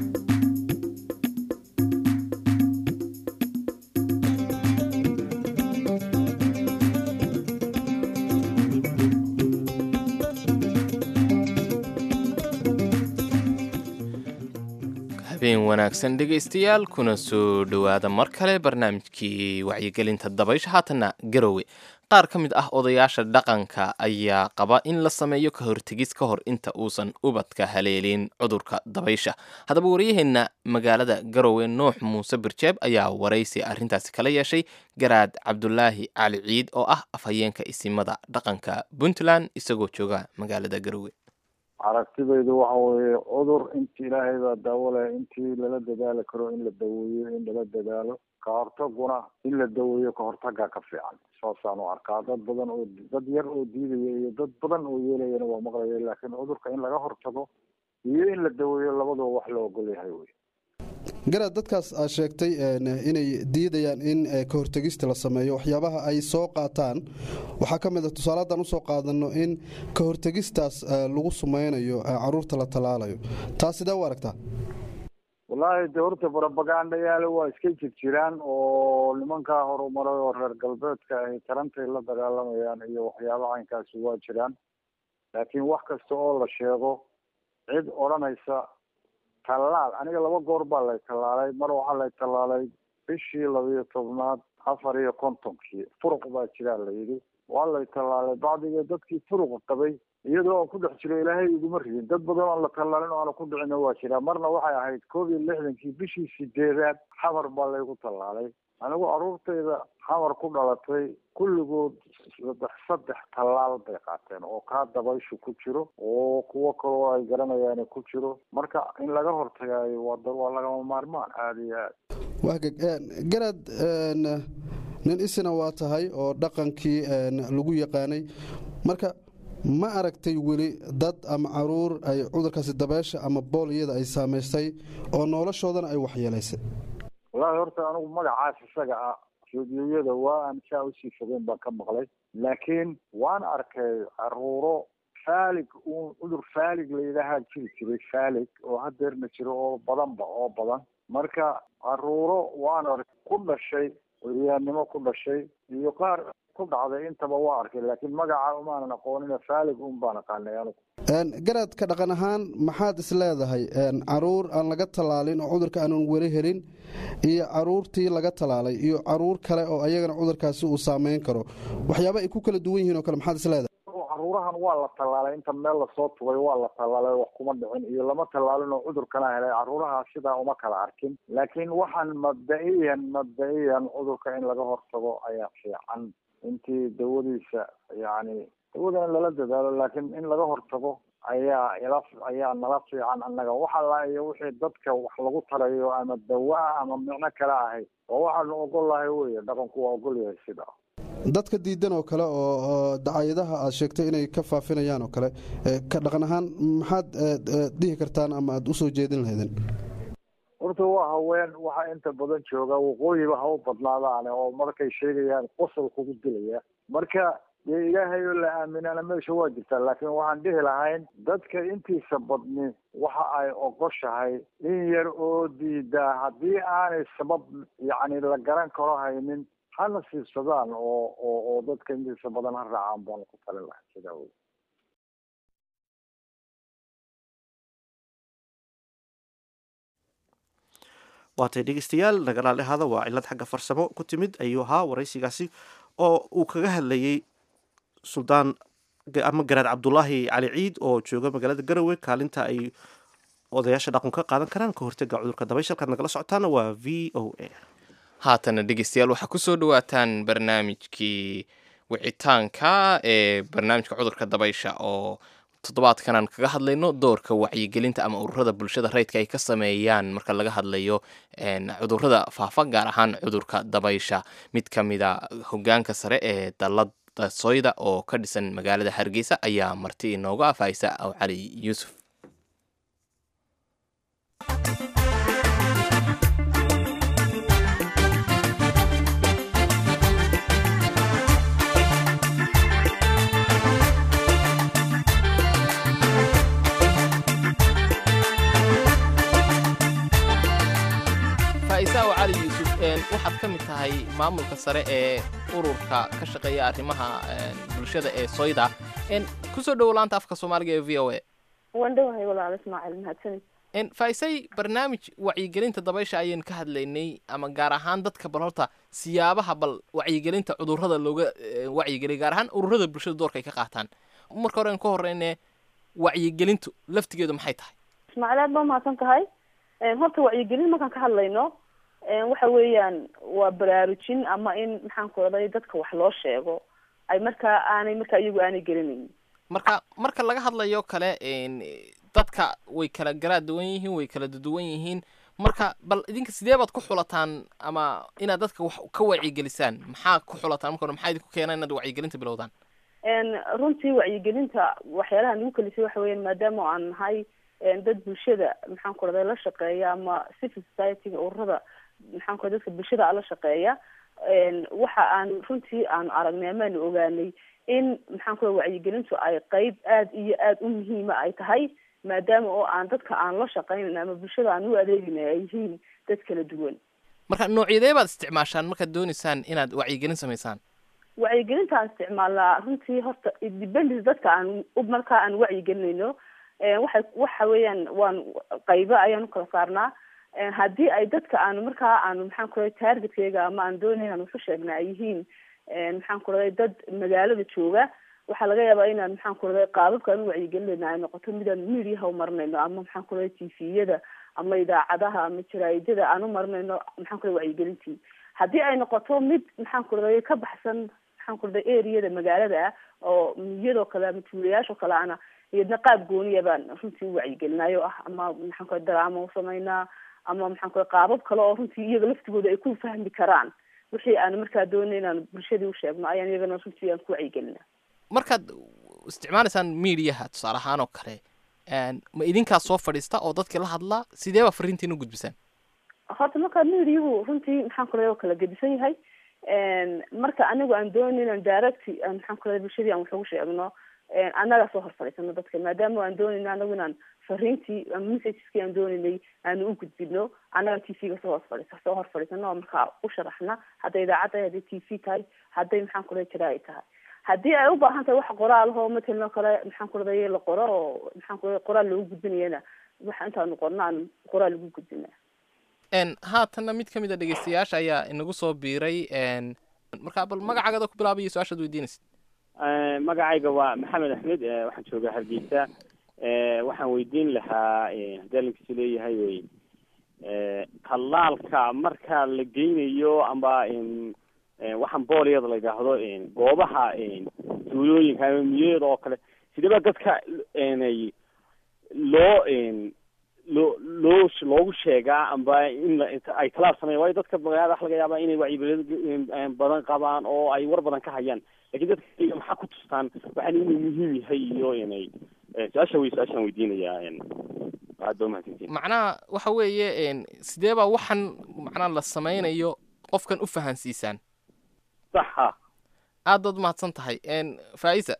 habeen wanaagsan dhegaystayaal kuna soo dhowaada mar kale barnaamijkii wacyigelinta dabaysha haatanna garowe qaar ka mid ah odayaasha dhaqanka ayaa qaba in la sameeyo ka hortegis ka hor inta uusan ubadka haleelin cudurka dabaysha haddaba waryaheenna magaalada garowe nuux muuse birjeeb ayaa waraysi arrintaasi kala yeeshay garaad cabdulaahi cali ciid oo ah afhayeenka isimada dhaqanka puntland isagoo jooga magaalada garowe aragtidaydu waxa weeye cudur inti ilaahay baa daawo leh intii lala dadaali karo in la daweeyo in lala dadaalo ka hortaguna in la daweeyo ka hortagaa ka fiican saasaan u arkaa dad badan oo dad yar oo diidaya iyo dad badan oo yeelayana waa maqlaya laakiin cudurka in laga hortago iyo in la daweeyo labaduba wax la ogol yahay wey garaad dadkaas aad sheegtay inay diidayaan in ka hortegista la sameeyo waxyaabaha ay soo qaataan waxaa ka mid a tusaale haddaan usoo qaadano in ka hortegistaas lagu sumeynayo caruurta la tallaalayo taas sidee u aragtaa wallaahi de horta barabagaandhayaale waa iska jir jiraan oo nimankaa horumaray oo reer galbeedka ahi tarantay la dagaalamayaan iyo waxyaaba caynkaasi waa jiraan laakiin wax kasta oo la sheego cid odhanaysa tallaal aniga laba goor baa lay tallaalay mar waxaa lay tallaalay bishii labiyo tobnaad afar iyo kontonkii furuq baa jiraa la yidhi waa lay tallaalay bacdiga dadkii furuqa qabay iyadoo aan ku dhex jiro ilaahay iguma ridin dad badan oan la tallaalin oo aana ku dhicina waa jiraa marna waxay ahayd koob iyo lixdankii bishii sideedaad xamar baa laygu tallaalay anigu caruurtayda xamar ku dhalatay kulligood saddex saddex tallaal bay qaateen oo kaa dabayshu ku jiro oo kuwo kaloo ay garanayaan ku jiro marka in laga hortagaayo waa waa lagama maarmaan aada iyo aad wahgag garaad nin isina waa tahay oo dhaqankii lagu yaqaanay marka ma aragtay weli dad ama caruur ay cudurkaasi dabeesha ama booliyada ay saamaystay oo noloshoodana ay waxyeelaysay wallaahi horta anigu magacaas isaga ah rediyoyada waa aan saa usii fogeen baan ka maqlay laakiin waan arkay caruuro faalig uun cudur faalig la yidhaahaa jiri jiray faalig oo hadeerna jiro oo badanba oo badan marka caruuro waan ark ku dhashay weriyaannimo ku dhashay iyo qaar ku dhacday intaba waa arkay laakiin magaca umaanan aqoonin faalig un baan aqaanay anigu garaadka dhaqan ahaan maxaad is leedahay caruur aan laga tallaalin oo cudurka aanan weli helin iyo caruurtii laga tallaalay iyo caruur kale oo ayagana cudurkaasi uu saameyn karo waxyaaba ay ku kala duwan yihiin oo kale maxaad is leedahay caruurahan waa la tallaalay inta meel lasoo tugay waa la tallaalay wax kuma dhicin iyo lama tallaalin oo cudurkana helay caruuraha sidaa uma kala arkin laakiin waxaan mabda-iyan mabda-iyan cudurka in laga hortago ayaa fiican intii dawadiisa yacni dawadana lala dadaalo laakiin in laga hortago ayaa ila ayaa nala fiican annaga waxa la iyo wixii dadka wax lagu tarayo ama dawa ah ama micno kale ahay oo waxaanu ogol lahay weye dhaqanku waa ogol yahay sidaa dadka diidan oo kale oo dacayadaha aad sheegtay inay ka faafinayaan oo kale ka dhaqan ahaan maxaad dhihi kartaan ama aada usoo jeedin lahaydeen horta waa haween waxa inta badan jooga waqooyiba ha u badnaadaane oo markay sheegayaan qosol kugu dilaya marka dee ilaahay oo la aaminana meesha waa jirtaa laakiin waxaan dhihi lahayn dadka intiisa badni waxa ay ogoshahay in yar oo diidaa haddii aanay sabab yacni la garan karo haynin hana siibsadaan oo oo oo dadka intiisa badan ha raacaan baan ku talin lahay sidaa wey waatay dhegeystayaal nagalaale hada waa cilad xagga farsamo ku timid ayuu ahaa waraysigaasi oo uu kaga hadlayey suldaan ama garaad cabdulaahi cali ciid oo jooga magaalada garowe kaalinta ay odayaasha dhaqan ka qaadan karaan ka hortaga cudurka dabaysha halkaad nagala socotaana waa v o a haatana dhegeystayaal waxaa kusoo dhawaataan barnaamijkii wicitaanka ee barnaamijka cudurka dabaysha oo toddobaadkan aan kaga hadlayno doorka wacyigelinta ama ururada bulshada rayidka ay ka sameeyaan marka laga hadlayo cudurada faafa gaar ahaan cudurka dabaysha mid ka mida hogaanka sare ee dalada soyda oo ka dhisan magaalada hargeysa ayaa marti inooga afhaysa aw cali yuusuf faa'iisa aw cali yuusuf waxaad ka mid tahay maamulka sare ee ururka ka shaqeeya arrimaha bulshada ee soyda kusoo dhowo laanta afka soomaaliga ee v o a waan dhowahay walaal ismaaciil mahadsanid faaisay barnaamij wacyigelinta dabaysha ayaynu ka hadlaynay ama gaar ahaan dadka bal horta siyaabaha bal wacyigelinta cudurrada looga wacyigeliya gaar ahaan ururada bulshada doorka ay ka qaataan marka hore aan ka horeyne wacyigelintu laftigeedu maxay tahay ismaaciil aad baa mahadsan tahay horta wacyigelin markaan ka hadlayno waxa weeyaan waa baraarujin ama in maxaan ku raday dadka wax loo sheego ay markaa aanay markaa iyagu aanay gelinayn marka marka laga hadlayo kale dadka way kala garaa duwan yihiin way kala duwan yihiin marka bal idinka sidee baad ku xulataan ama inaad dadka wax ka wacyigelisaan maxaa ku xulataan marka hore maxaa idinku keena inaad wacyigelinta bilowdaan runtii wacyigelinta waxyaalaha nagu kalisay waxa weeyaan maadaama aan nahay dad bulshada maxaan ku raday la shaqeeya ama civil society-ga ururada maxaan ku raday dadka bulshada la shaqeeya waxa aan runtii aanu aragnay amaanu ogaanay in maxaan ku raday wacyigelintu ay qeyb aada iyo aada u muhiima ay tahay maadaama oo aan dadka aan la shaqeynan ama bulshada aan u adeegina ay yihiin dad kala duwan marka noocyadee baad isticmaashaan markaad dooneysaan inaad wacyigelin samaysaan wacyigelinta aan isticmaalnaa runtii horta dependence dadka aan markaa aan wacyigelinayno waxa waxa weeyaan waan qaybo ayaan ukala saarnaa haddii ay dadka aanu markaa aanu maxaan ku raday targetkeyga ama aan doonay aan waxu sheegna ay yihiin maxaan ku raday dad magaalada jooga waxaa laga yaabaa inaan maxaan ku raday qaababka aan u wacyigelinayna ay noqoto midaan mediaha u marinayno ama maxaan ku raday tviyada ama idaacadaha ama jaraa'idada aan u marinayno maxaan ku raday wacyigelintii haddii ay noqoto mid maxaan ku raday ka baxsan maxaan ku raday areada magaalada ah oo miyadoo kale ama tuulayaashoo kale ana iyadna qaab gooniya baan runtii u wacyigelinayo ah ama maxaan ku raday daraama u samaynaa ama maxaan ku raday qaabab kale oo runtii iyaga laftigooda ay ku fahmi karaan wixii aan markaa doonay inaan bulshadii u sheegno ayaan iyagana runtii aan ku wacyigelina markaad isticmaalaysaan mediaha tusaale ahaan oo kale ma idinkaa soo fadhiista oo dadka la hadlaa sidee baa fariintiin u gudbisaan horta markaa mediahu runtii maxaan ku raday oo kala gedisan yahay marka anigu aan doonay inaan direct maxaan ku raday bulshadii aan wax ugu sheegno annaga soo hor fadhiisano dadka maadaama aan doonayno anagu inaan fariintii ama messageski aan doonaynay aanu u gudbino annaga t v-ga soo hor fadhiisa soo hor fadhiisano oo markaa u sharaxna hadday idaacad tahay hadday t v tahay hadday maxaan ku dhahay jaraai tahay haddii ay u baahan tahay wax qoraal oo matalan oo kale maxaan ku dhaday la qoro oo maxaan ku dhaday qoraal loogu gudbinayana waxa intaanu qorno aan qoraal ugu gudbina n haatanna mid ka mid a dhegeystayaasha ayaa inagu soo biiray n marka bal magacaaga ku bilaabaya su-aashaad weydiinaysa magacayga waa maxamed axmed waxaan joogaa hargeysa waxaan weydiin lahaa haddii linkiisu leeyahay wey tallaalka marka la geynayo amba waxaan booliyada la yidhaahdo goobaha duulooyinka ama miyada oo kale sideba dadka nay loo loo loo loogu sheegaa amba in ay talaal sameyan waayo dadka magaalada waxa laga yaabaa inay wacyigelin badan qabaan oo ay war badan ka hayaan lakin dadka maxaa ku tustaan waxaan inuu muhiim yahay iyo inay su-aasha wey su-aashaan weydiinayaa aad ba umahadsantiin macnaha waxa weeye sidee baa waxan macnaha la sameynayo qofkan u fahansiisaan saxa aad baad umahadsan tahay faisa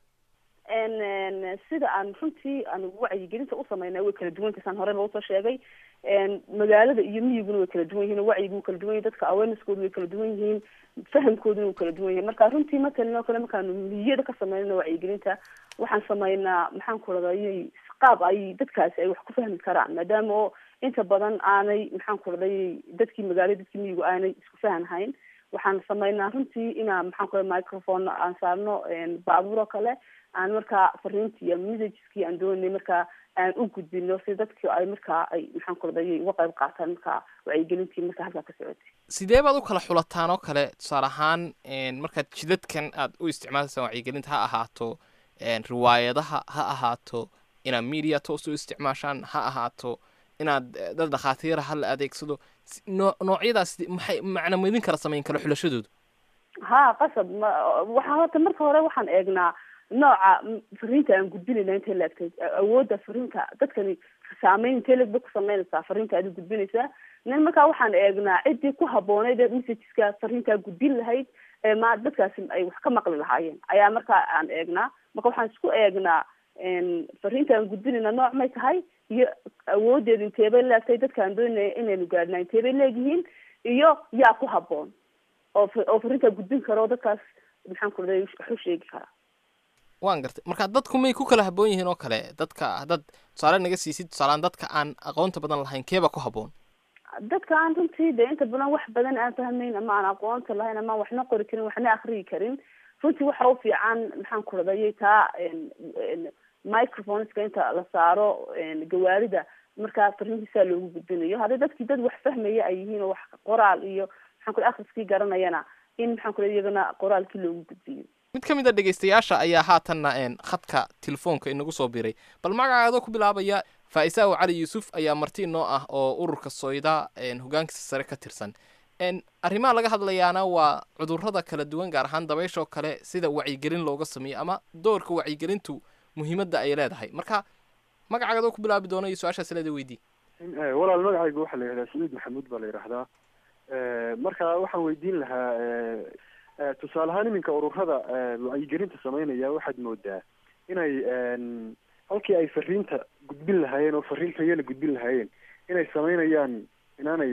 sida aan runtii aan wacyigelinta u sameynay way kala duwan kasaan hore loo soo sheegay magaalada iyo miyiguna way kala duwan yihiin wacyigu wuu kala duwan yahay dadka awareneskoodu way kala duwan yihiin fahamkooduna wuu kala duwan yahay marka runtii matalan oo kale markaanu miyada ka sameynayno wacyigelinta waxaan sameynaa maxaan ku radayay qaab ay dadkaasi ay wax ku fahmi karaan maadaama oo inta badan aanay maxaan ku radayay dadkii magaalada dadkii miyigu aanay isku fahanhayn waxaan sameynaa runtii inaa maxaan ku raday microphone aan saarno baabuur oo kale aan markaa fariintii iyo messageski aan doonay markaa aan u gudbino si dadki ay markaa ay maxaan ku raday uga qayb qaataan markaa wacyigelintii markaa halkaa ka socotay sidee baad u kala xulataan oo kale tusaale ahaan markaad jidadkan aad u isticmaalaysaan wacyigelinta ha ahaato riwaayadaha ha ahaato inaad media toos u isticmaashaan ha ahaato inaad dad dhakhaatiira ha la adeegsado noo noocyadaas maxay macna maidin kala samayn kala xulashadoodu ha qasab waxaa horta marka hore waxaan eegnaa nooca fariinta aan gudbinayna intay laegtay awoodda fariinta dadkani saameyn intee leg bay ku sameynaysaa fariinta aad gudbinaysaa nin markaa waxaan eegnaa ciddii ku habbooneyd ee messageska fariintaa gudbin lahayd ee ma dadkaasi ay wax ka maqli lahaayeen ayaa markaa aan eegnaa marka waxaan isku eegnaa fariinta aan gudbinayna nooc may tahay iyo awoodeedu inteebay leegtay dadka aan doonaya inaynu gaadhnaa inteebay leegyihiin iyo yaa ku habboon oo oo fariintaa gudbin kara oo dadkaas maxaan ku raday wax u sheegi karaa waan gartay marka dadku may ku kala habboon yihiin oo kale dadka haddaad tusaale naga siisid tusaalaan dadka aan aqoonta badan lahayn keeba ku habboon dadka aan runtii de inta badan wax badan aan fahmayn ama aan aqoonta lahayn ama aan waxna qori karin waxna akriyi karin runtii waxa u fiican maxaan ku radayay taa microphoneska inta la saaro gawaarida markaa fariintiisaa loogu gudbinayo hadday dadkii dad wax fahmaya ay yihiin oo wax qoraal iyo maxaan ku akriskii garanayana in maxaan ku iyagana qoraalkii loogu gudbiyo mid ka mid a dhegeystayaasha ayaa haatanna khadka telefoonka inagu soo biray bal magacaadoo ku bilaabaya faa-isaawo cali yuusuf ayaa marti inoo ah oo ururka soyda hogaankiisa sare ka tirsan arrimaha laga hadlayaana waa cudurrada kala duwan gaar ahaan dabayshoo kale sida wacyigelin looga sameeyo ama doorka wacyigelintu muhiimadda ay leedahay marka magacaadoo ku bilaabi doono iyo su-aashaas leeda weydii walaal magacaygu waxaa la yidhahdaa saciid maxamuud baa la yidhaahdaa marka waxaan weydiin lahaa tusaale ahaan iminka ururada wacyigelinta sameynaya waxaad moodaa inay halkii ay fariinta gudbin lahaayeen oo fariin tayana gudbin lahaayeen inay sameynayaan inaanay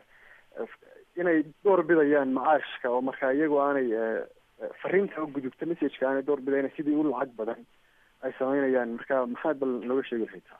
inay door bidayaan macaashka oo marka iyagu aanay fariinta u gudubta messageka aanay door bidayn sidii u lacag badan ay sameynayaan marka maxaad bal nooga sheegi lahaytaa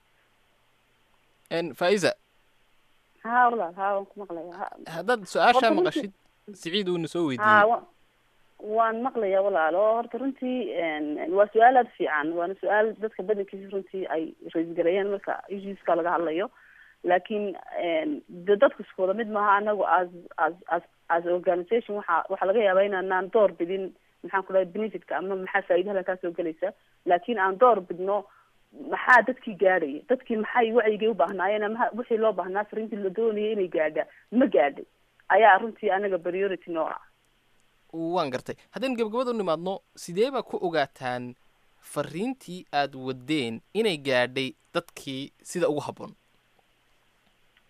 faiza ha walaal ha waan ku maqlaya haddaad su-aashaa maqashid siciid uuna soo weydiiyey ha wa waan maqlaya walaal oo horta runtii waa su-aal aada fiican waana su-aal dadka badankiisa runtii ay raisgareeyaan marka issueska laga hadlayo laakiin de dadku isku wada mid maaha anagu as as as as organisation waxa waxaa laga yaabaa inaanaan door bidin maxaan ku dhahay benefitka ama maxaa faa'idahala kaa soo gelaysa laakiin aan door bidno maxaa dadkii gaadhaya dadkii maxay wacyigay u baahnaayeen ama wixii loo baahnaa fariintii la doonayay inay gaadha ma gaadhay ayaa runtii anaga priority noo ah waan gartay haddaynu gabagabada u nimaadno sidee baa ku ogaataan fariintii aad wadeen inay gaadhay dadkii sida ugu habboon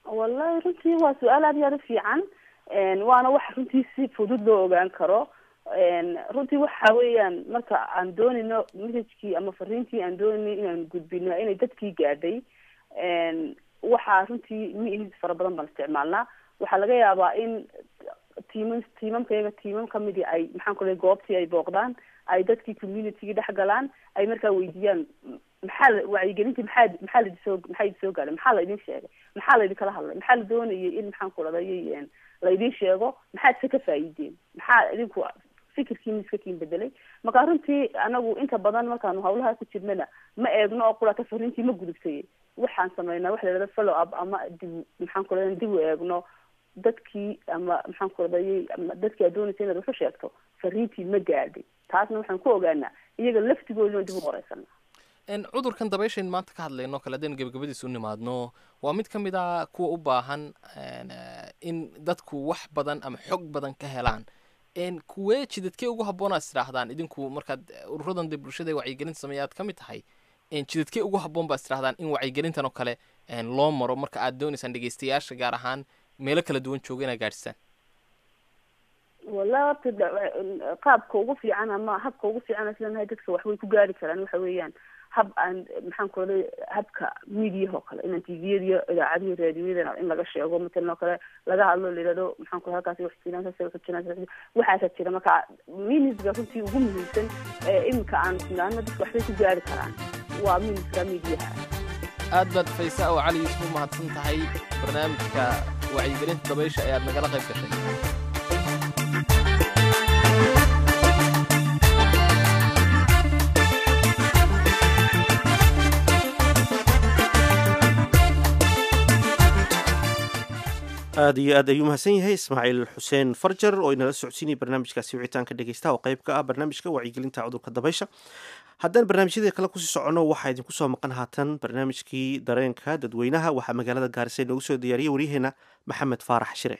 wallahi runtii waa su-aal aad iyo aad u fiican waana wax runtii si fudud loo ogaan karo runtii waxa weeyaan marka aan doonayno messagekii ama fariintii aan doonayno inaan gudbino inay dadkii gaadhay waxaa runtii miis fara badan baan isticmaalnaa waxaa laga yaabaa in tiimam tiimamkayaga tiimam kamidii ay maxaan ku lehay goobtii ay booqdaan ay dadkii communitygii dhex galaan ay markaa weydiiyaan maxaa la wacyigelintii maxaa maxaa laidisoo maxaa idin soo gaadhay maxaa laydin sheegay maxaa laydin kala hadlay maxaa la doonayay in maxaan ku dhadayay laydin sheego maxaad se ka faa'iideen maxaa idinku fikirkiina iska kiin bedelay marka runtii anagu inta badan markaanu hawlaha ku jirnana ma eegno oo qurata fariintii ma gudubtay waxaan sameynaa waxa la yidhahda follow up ama dib maxaan ku lehay dib u eegno dadkii ama maxaan ku radayay ama dadkii aad doonaysa inaad waxu sheegto fariintii ma gaadhay taasna waxaan ku ogaanaa iyaga laftigoodina dib u horeysana cudurkan dabayshayn maanta ka hadlayno kale haddaynu gebagabadiisa u nimaadno waa mid ka mid a kuwa u baahan in dadku wax badan ama xog badan ka helaan kuwee jidadkee ugu habboon aad istidhaahdaan idinku markaad ururadan dee bulshada wacyigelinta sameeya aad ka mid tahay jidadkee ugu habboon baad istidhahdaan in wacyigelintan oo kale loo maro marka aad doonaysaan dhegeystayaasha gaar ahaan meelo kala duwan jooga inaad gaadhisaan wala horta qaabka ugu fiican ama habka ugu fiican aan islenahay dadka wax way ku gaari karaan waxa weeyaan hab aan maxaan ku raday habka mediaha oo kale inaan tviyada iyo idaacadihi raadiyada in laga sheego matalan oo kale laga hadlo la yidhahdo maxaan ku halkaasi wax jiraan saas wax jiraan waxaasa jira marka minisga runtii ugu muhiimsan ee iminka aan isnaano dadka waxbay ku gaari karaan waa miniska mediaha aad baad faysa oo cali yuusuf u mahadsan tahay barnaamijka wacyigelinta dabaysha ee aad nagala qayb gashay aad iyo aad ayuu mahadsan yahay ismaaciil xuseen farjar oo inala socodsiinaya barnaamijkaasi wicitaanka dhegeystaha oo qayb ka ah barnaamijka wacyigelinta cudurka dabaysha haddaan barnaamijyada kale kusii soconno waxaa idinku soo maqan haatan barnaamijkii dareenka dadweynaha waxaa magaalada gaarisa inoogu soo diyaariyey waryaheena maxamed faarax shire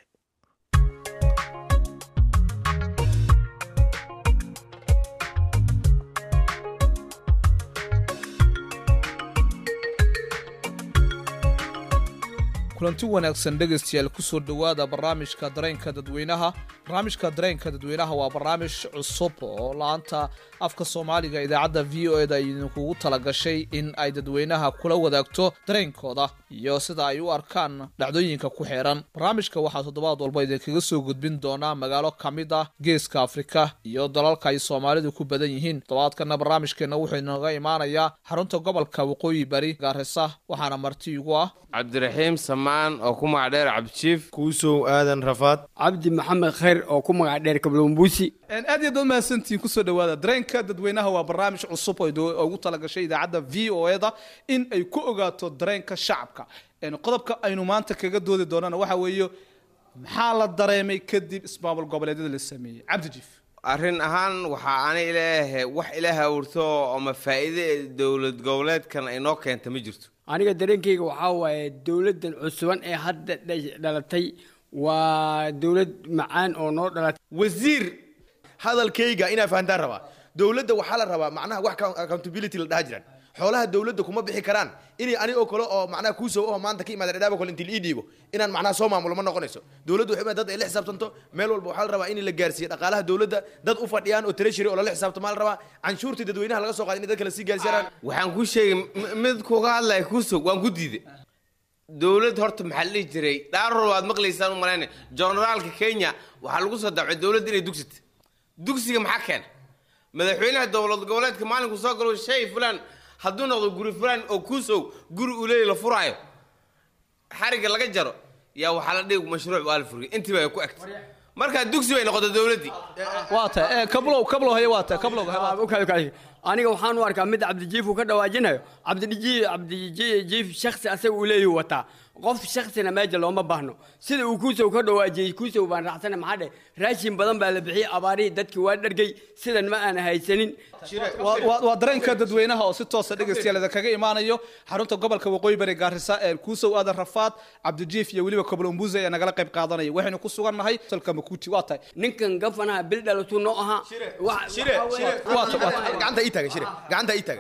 kulanti wanaagsan dhegaystayaal kusoo dhowaada barnaamijka dareenka dadweynaha barnaamijka dareenka dadweynaha waa barnaamij cusub oo la-anta afka soomaaliga idaacadda v o eda idinkugu talagashay in ay dadweynaha kula wadaagto dareenkooda iyo sida ay u arkaan dhacdooyinka ku xeeran barnaamijka waxaa toddobaad walba idinkaga soo gudbin doonaa magaalo ka mid ah geeska afrika iyo dalalka ay soomaalidu ku badan yihiin toddobaadkana barnaamijkeenna wuxuu inooga imaanayaa xarunta gobolka waqooyi bari gaarisa waxaana marti igu ah cabdiraxiim samaan oo ku magac dheer cabdijiif kuusow aadan rafaad cabdi maxamed khayr oo ku magac dheer kablombuusi aad iyo aad mahadsantihiin kusoo dhowaada dareenka dadweynaha waa barnaamij cusub oo ugu talagashay idaacadda v o eda in ay ku ogaato dareenka shacabka qodobka aynu maanta kaga doodi doonana waxa weeye maxaa la dareemay kadib ismaamul goboleedyada la sameeyey cabdijiif arrin ahaan waxaa ana ilaahe wax ila hawrto ama faa'iide dowlad goboleedkan ay noo keenta ma jirto aniga dareenkayga waxaa waaye dowladdan cusuban ee hadda dhalatay waa dowlad macaan oo noo dhalatay wasiir hadalkayga inaa fahantaan rabaa dowladda waxaa la rabaa macnaha wax accountability la dhaha jiraan xoolaha dowladda kuma bixi karaan inay ani oo kale oo macnaha kuusow oo maanta ka imaada dhadhaaba kale intii la ii dhiibo inaan macnaha soo maamulo ma noqonayso dowladdu waxay dad ay la xisaabtanto meel walba waxaa la rabaa in la gaarsiiyo dhaqaalaha dowladda dad u fadhiyaan oo treasury oo lala xisaabtamo la rabaa canshuurtii dadweynaha laga soo qaaday in dadka la sii gaarsiiyaan waxaan ku sheegay mid kuga hadlaya kuusow waan ku diiday dowlad horta maxaa la dhihi jiray dhaaror waad maqlaysaan u malayna generaalka kenya waxaa lagu soo dacay dowladda inay dugsita dugsiga maxaa keena madaxweynaha dowlad goboleedka maalinku soo galo shay fulan hadduu noqdo guri fulan oo kuusow guri uu leeyahy la furaayo xariga laga jaro yaa waxaa la dhigi mashruuc waa la furiyay intii baa ku agtay markaa dugsi bay noqotay dowladdii waa ta kablow kablow haye waa ta kablow aniga waxaan u arkaa mid cabdijiif uu ka dhawaajinayo cabdijiif cabdijiif shaksi asaga uu leeyahy wataa qof shaksina meesha looma baahno sida uu kuusow ka dhawaajiyey kuusow baan raacsana maxaa dhe raashin badan baa la bixiyey abaarihii dadkii waa dhargay sidan ma aan haysanin waa dareenka dadweynaha oo si toosa dhegaystayaal kaga imaanayo xarunta gobolka waqooyi bari gaarisa ee kuusow aadan rafaad cabdijiif iyo weliba koblombuze ee nagala qayb qaadanaya waxaynu ku sugan nahay salka makuuti waa tahay ninkan gafanaha bil dhalatuu noo ahaa gacanta ii taagan shire gacanta ii taagan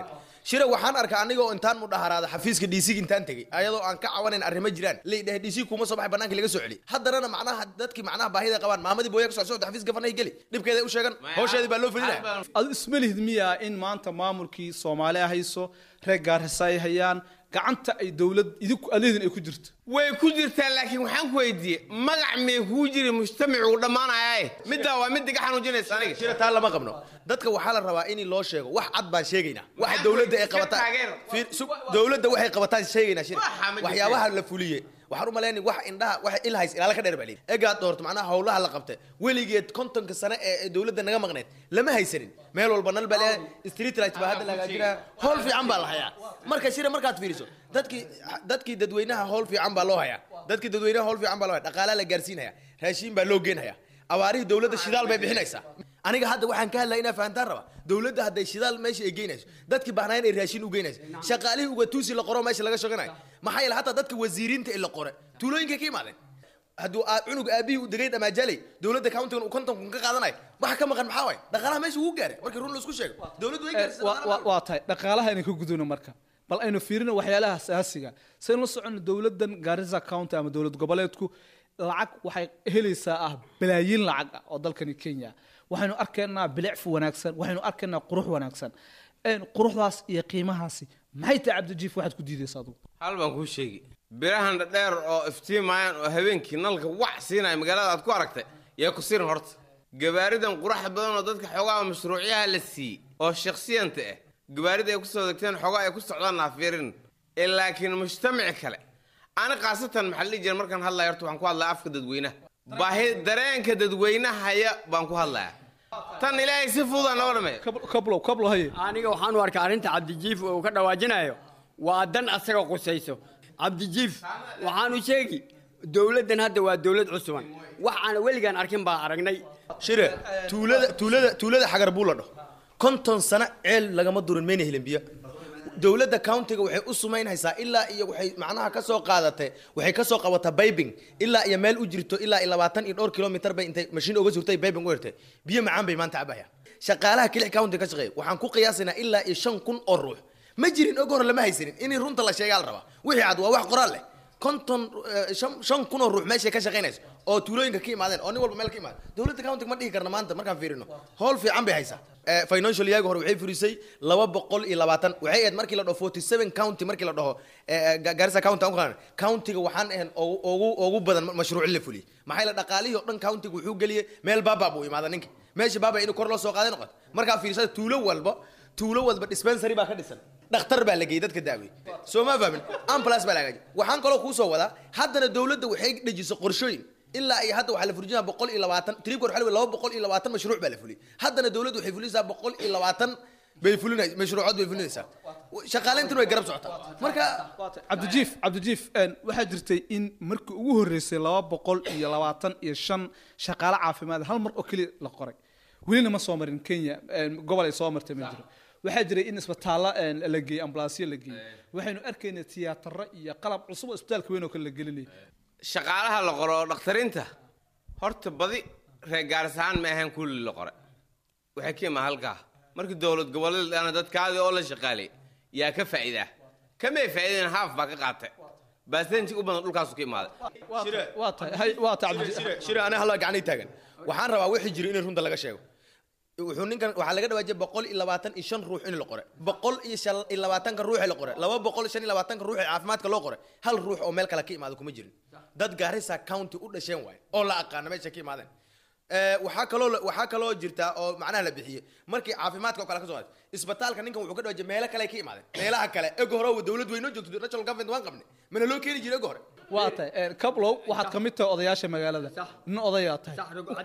shira waxaan arkaa aniga oo intaan mudhaharaada xafiiska dc intaan tegey ayadoo aan ka cawanayn arrimo jiraan laydhahay dc kuma soo baxay banaanka laga soo celi haddanana macnaha dadkii macnaha baahida qabaan maamadii booya ka soo socda xafiiska gafanay geli dhibkeeda u sheegan hawsheedii baa loo felinaya adu ismalihid miyaa in maanta maamulkii soomaaliya hayso reer gaarisa ay hayaan gacanta ay dowlad idinku aleedin ay ku jirto way ku jirtaa laakiin waxaan ku weydiiyey magac may kuu jiri mujtamacu dhammaanaya middaa waa mid iga xanuujinaysa aniga shira taa lama qabno dadka waxaa la rabaa in loo sheego wax cad baan sheegaynaa waxa dowladda ay qabataan Fiir, su- dowladda waxay qabataan sheegaynaa shira Waxa ma jirto. waxyaabaha la fuliye waxaan u malaynay wax indhaha wax ilhays ilaala ka dheer baa leeyihi egaad doorto macnaha howlaha la qabta weligeed kontonka sane ee ee dowladda naga maqneed lama haysanin meel walba nal baa leeyahay street light baa hadda la hagaajinaya howl fiican baa la hayaa marka shira markaad fiiriso dadkii dadkii dadweynaha howl fiican baa loo hayaa dadkii dadweynaha howl fiican baa loo haya dhaqaalaa la gaarsiinaya raashiin baa loo geenhaya abaarihii dowladda shidaal bay bixinaysaa aniga hadda waxaan ka hadlaya inaa fahantaan raba dowladda hadday shidaal meesha ay geynayso dadkii baahnayn ay raashin u geynayso shaqaalihii ugatuusi la qoro meesha laga shaqanayo maxaa yeele hataa dadka wasiiriinta ee la qore tuulooyinkay ka imaadeen hadduu aa- cunug aabihii u degay dhamaajaley dowladda countigan uu konton kun ka qaadanayo waxa ka maqan maxaa waay dhaqaalaha meesha wuu gaaray markii run laisku sheego dowladdu way gaarsiisay Wa- wa- waa tahay dhaqaalaha aynu ka gudubno marka bal aynu fiirino waxyaalaha asaasiga saynu la socono dowladan garissa county ama dowlad goboleedku lacag waxay helaysaa ah balaayiin lacag ah oo dalkani kenya waxaynu arkaynaa bilicfu wanaagsan waxaynu arkaynaa qurux wanaagsan Een, quruxdaas iyo qiimahaasi maxay tahay cabdijiif waxaad ku diidaysa adugu hal baan kuu sheegi birahan dhadheer oo iftiimayaan oo habeenkii nalka wac siinaya magaalada aad ku aragtay yaa ku sirin horta gabaaridan quraxa badan oo dadka xoogaha mashruucyaha la siiyey oo shakhsiyanta ah gabaarida ay kusoo degteen xoogaa ay ku socdaan naafirin ee laakiin mujtamaci kale ani khaasatan maxaa la dhihi jira markaan hadlaya horta waxaan ku hadlaya afka dadweynaha baahi dareenka dadweynahaya baan ku hadlaya tan ilaahay si fududaa noo dhameeya kablow kablow haye aniga waxaan u arkaa arrinta cabdijiif uu ka dhawaajinayo waa dan asaga qusayso cabdijiif waxaanu sheegi dowladdan hadda waa dowlad cusuban wax aan weligaan arkin baa aragnay shire tuulada tuulada tuulada xagar buu la dhaho konton sano ceel lagama durin mayna helin biyo dowladda countiga waxay u sumaynaysaa ilaa iyo waxay macnaha ka soo qaadatay waxay ka soo qabataa baybing ilaa iyo meel u jirto ilaa iyo labaatan iyo dhowr kilomitar bay intay mashiin uga surtay baybing u hirtay biyo macaan bay maanta cabayaan shaqaalaha kilix county ka shaqeeya waxaan ku qiyaasaynaa ilaa iyo shan kun oo ruux ma jirin og hore lama haysanin in runta la sheegaa la rabaa wixii cad waa wax qoraal leh konton eh, shan shan kun oo ruux meeshay ka shaqaynayso oo tuulooyinka ka imaadeen oo nin walba meel ka imaada dowladda countiga ma dhihi karna maanta markaan fiirino howl fiican bay haysaa Eh, financial yaagi hore waxay furisay laba boqol iyo labaatan waxay ahayd markii la dhaho forty seven county markii la dhaho eh, Ga- garissa county aan ku qaadana countiga waxaan ahayn ugu ugu- ugu badan mashruuc la fuliyey maxaa yeele dhaqaalihii oo dhan countiga wuxuu geliyey meel baaba buu imaada ninka meesha baaba inuu kor loo soo qaaday noqoto markaa fiirsada tuulo walba tuulo walba dispensary baa ka dhisan dhakhtar baa la geeyey dadka daawey soo ma fahmin ambulance baa la hagaajiyay waxaan kaloo kuu soo wadaa haddana dowladda waxay dhejisay qorshooyin ilaa iyo hadda waxaa la fulijinaa boqol iyo labaatan tribkor waxaa la laba boqol iyo labaatan mashruuc baa la fuliyey haddana dowladdu waxay fulinaysaa boqol iyo labaatan bay fulinaysaa mashruucood bay fulinaysaa shaqaaleyntan way garab socotaa marka cabdijiif cabdijiif een, waxaa jirtay in markii ugu horreysay laba boqol iyo labaatan iyo shan shaqaale caafimaad hal mar oo keliya la qoray welina ma soo marin kenya een, gobol ay soo martay ma jiro waxaa jiray in isbitaallo een, la geeyey ambulaasyo la geeyey waxaynu arkaynay tiyaataro iyo qalab cusub oo isbitaalka weyn oo kale la gelinayay shaqaalaha la qoro oo dhakhtariinta horta badi reer gaaris ahaan ma ahayn kulli la qore waxay ka imaa halkaa markii dowlad goboleed dhana dadkaadii oo la shaqaalay yaa ka faa'iidaa kamay faa'iideen haaf baa ka qaatay baasenji u badan dhulkaasu ka imaaday waa tahay hay- waa tahay cabdi- shire shire aniga halla gacanay taagan waxaan rabaa wixii jira in runta laga sheego wuxuu ninkan waxaa laga dhawaajiyay boqol iyo labaatan iyo shan ruux in la qore boqol iyo shan iyo labaatanka ruux ee la qore laba boqol shan iyo labaatanka ruux ee caafimaadka loo qore hal ruux oo meel kale ka imaado kuma jirin dad gaarisa county u dhasheen waaye oo la aqaana meesha ka imaadeen Eh, waxaa kaloo la- waxaa kaloo jirta oo macnaha la bixiyey markii caafimaadka oo kale ka soo qaaday isbitaalka ninkan wuxuu ka dhawaajiyay meelo kale ay ka imaadeen meelaha kale ego hore oo dowlad weyn oo joogto national government waan qabnay mana loo keeni jiray ego hore waa tahay een, kablow waxaad ka mid tahay odayaasha magaalada nin odayaa tahay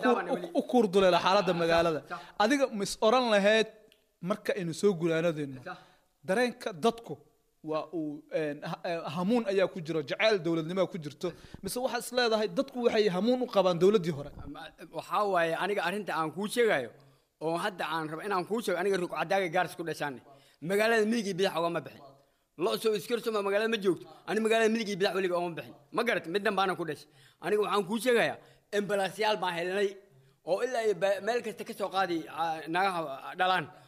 U- u kuurduleela xaaladda magaalada adiga mis oran lahayd marka aynu soo guraanadeenno dareenka dadku waa uu een, ha- ee, hamuun ayaa ku jiro jacayl dowladnimaa ku jirto mise waxaad is leedahay dadku waxay hamuun u qabaan dowladdii hore waxaa waaye aniga arrinta aan kuu sheegayo oo hadda aan rabo inaan kuu sheego aniga rugcadaaga gaaris ku dhashaane magaalada midig iyo bidax ogama bixin lo soo iskarsoma magaalada ma joogto ani magaalada midig iyo bidax weliga ogama bixin ma garat middan baana ku dhashay aniga waxaan kuu sheegayaa embalaasyaal baan helnay oo ilaa iyo ba- meel kasta ka soo qaadi ah, nagaha dhalaan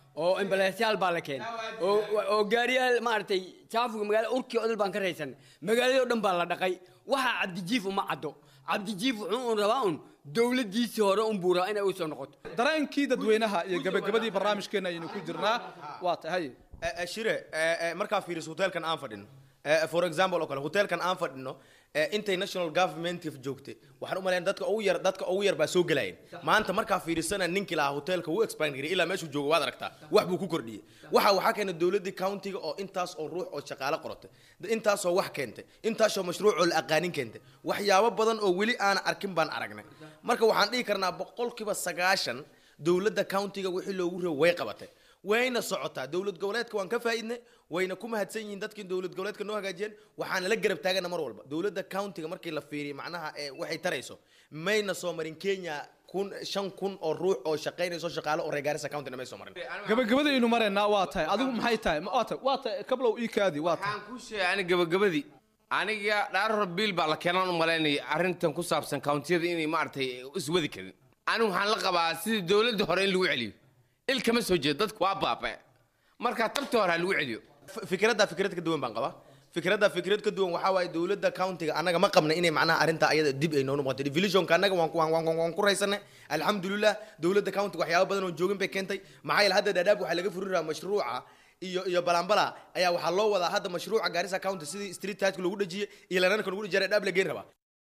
oo ambalaasyaal baa la keenay oo oo gaariyaal maaragtay jaafuga magaala urkii odol baan ka raysanay magaaladii oo dhan baa la dhaqay waxaa cabdijiif uma caddo cabdijiif wuxuu un rabaa un dowladdiisii hore un buu rabaa inay u soo noqoto dareenkii dadweynaha iyo gabagabadii barnaamijkeena ayaynu ku jirnaa waa tahay shire markaa fiiriso hotelkan aan fadhino Eh, for example oo kale hotelkan aan fadhino eh, intay national government joogtay waxaan u malayn dadka ugu yar dadka ugu yar baa soo gelayeen maanta markaa fiirisana ninkii lahaa hotelka wuu expand garay ilaa meeshuu joogo waad aragtaa wax buu ku kordhiyey waxa waxaa keenay dowladii countiga oo intaas oo ruux oo shaqaale qorotay intaasoo wax keentay intaasoo mashruuc oo la aqaanin keentay waxyaabo badan oo weli aan arkin baan aragnay marka waxaan dhihi karnaa boqolkiiba sagaashan dowladda countiga wixii loogu reebo way qabatay wayna socotaa dowlad goboleedka waan ka faa'iidnay wayna ku mahadsan yihiin dadkii dowlad goboleedka noo hagaajiyeen waxaana la garab taagana mar walba dowladda countiga markii la fiiriyo macnaha ee waxay tarayso mayna soo marin kenya kun shan kun oo ruux oo shaqaynayso shaqaale oo reer gaarisa countina may soo marin gabagabada aynu maraynaa waa tahay adigu maxay tahay waa tahay waa tahay kablow ii kaadi waa tahay waxaan ku sheegay ani gabagabadii aniga dhaaror biil baa la keenan u malaynaya arrintan ku saabsan countiyada inay maaragtay iswadi karin anigu waxaan la qabaa sidii dowladda hore in lagu celiyo il kama soo jeedo dadku waa baaba'e marka tabtii hore ha lagu celiyo fikradda fikrad ka duwan baan qabaa fikradda fikrad ka duwan waxaa waaye dowladda countiga annaga ma qabna inay macnaha arrinta ayada dib ay noonu muuqato divisionka annaga waan waan waan waan ku raysanay alxamdulilah dowladda countiga waxyaabo badan oo joogin bay keentay maxaa yeele hadda dhadhaab waxaa laga furi rabaa mashruuca iyo iyo balambala ayaa waxaa loo wadaa hadda mashruuca gaarisa county sidii street tajka lagu dhejiyey iyo lananka lagu dhejiyay dhadhaab la geyn rabaa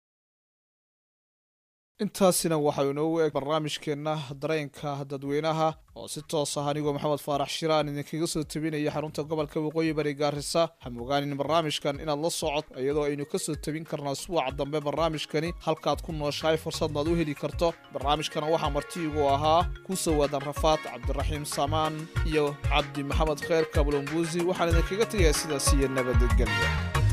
intaasina waxaa inoogu eg barnaamijkeenna dareenka dadweynaha oo si toos ah anigoo maxamed faarax shiraan idinkaga soo tebinaya xarunta gobolka waqooyi bari gaarisa hamogaanin barnaamijkan inaad la socod iyadoo aynu kasoo tebin karnaa suwaca dambe barnaamijkani halkaad ku nooshahay fursadnaad u heli karto barnaamijkana waxaa martiigu ahaa ku soo waadan rafaad cabdiraxiim samaan iyo cabdi maxamed kheer kablombuusi waxaan idinkaga tegayaa sidaas iyo nabadgelyo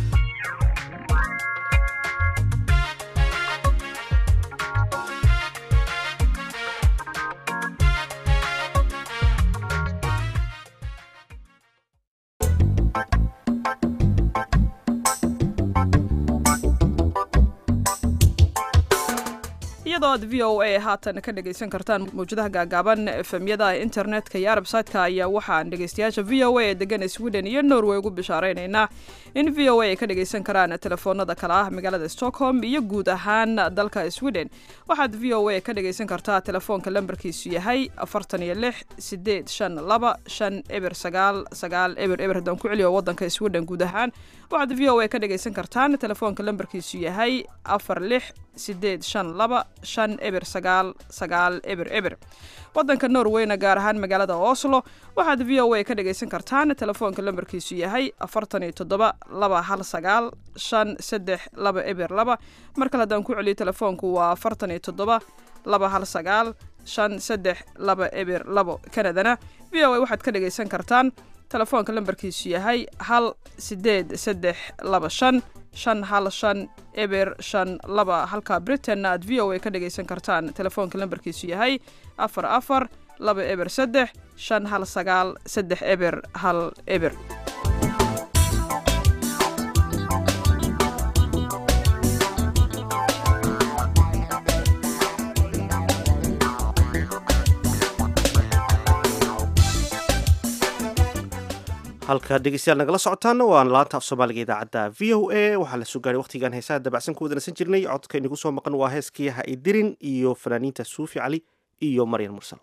iyadoo aad v o a haatan ka dhegaysan kartaan mawjadaha gaagaaban efemyada internetka iyo arbsaytka ayaa waxaan dhegaystayaasha v o a ee degan sweden iyo norway ugu bishaareynayna in v o a ay ka dhagaysan karaan telefoonada kale ah magaalada stockholm iyo guud ahaan dalka sweden waxaad v o a ka dhagaysan kartaa telefoonka lambarkiisu yahay afartan iyo lix sideed shan laba shan eber sagaal sagaal eber eber haddaan ku celiyo wadanka sweden guud ahaan waxaad v o a ka dhagaysan kartaan telefoonka lambarkiisu yahay afar lix sideed shan laba shan eber sagaal sagaal eber eber wadanka norweyna gaar ahaan magaalada oslo waxaad v o a ka dhagaysan kartaan telefoonka lambarkiisu yahay afartan iyo toddoba laba hal sagaal shan saddex laba eber laba mar kale haddaan ku celiyo telefoonku waa afartan iyo toddoba laba hal sagaal shan saddex laba eber labo kanadana v o a waxaad ka dhagaysan kartaan telefoonka lambarkiisu yahay hal sideed saddex laba shan shan hal shan eber shan laba halka britainna aad v o a ka dhagaysan kartaan telefoonka lambarkiisu yahay afar afar laba eber saddex shan hal sagaal saddex eber hal eber halka dhegeystayaal nagala socotaana waa laanta af soomaaliga idaacadda v o a waxaa la soo gaaray waqtigan heesaha dabacsan ku wadanasan jirnay codka inagu soo maqan waa heeskii ha idirin iyo fanaaniinta suufi cali iyo maryan mursal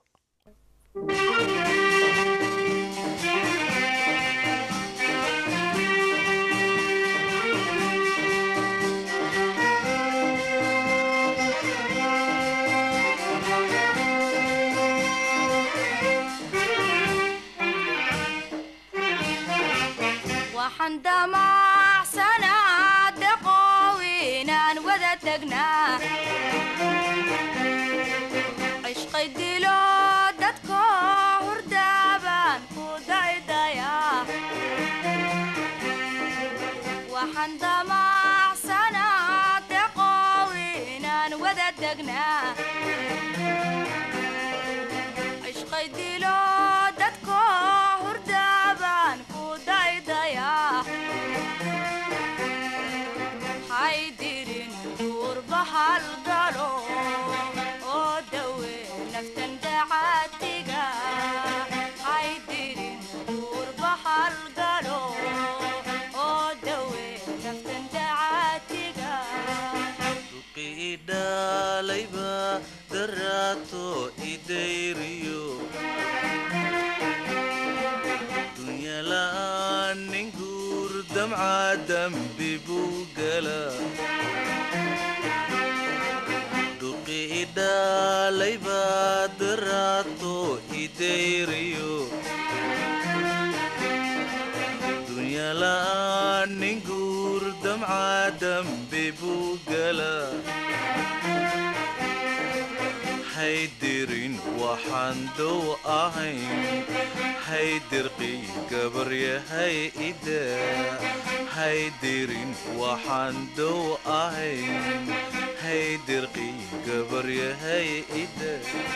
waxaan damacsanaa daqoow inaan wada tagnaa cishqay dilo dadko hurdaabaan ku daydayaa waxaan damacsanaa daqoow inaan wada tagnaa cishqay dilo dadko hurdaabaan ku daydayaa haydirin duurba halgalo oo dawe naftan dacaatiga hay daraato idayriyo dunyala'aan nin guur damca dambi buu gala dhuqi idhaalay baa daraato idayriyo dunyala'aan nin guur damca dambi buu gala haydirin waxaan dow ahayn haydirqi gabaryahay ida haydirin waxaan dow ahayn haydirqi gabaryahay ida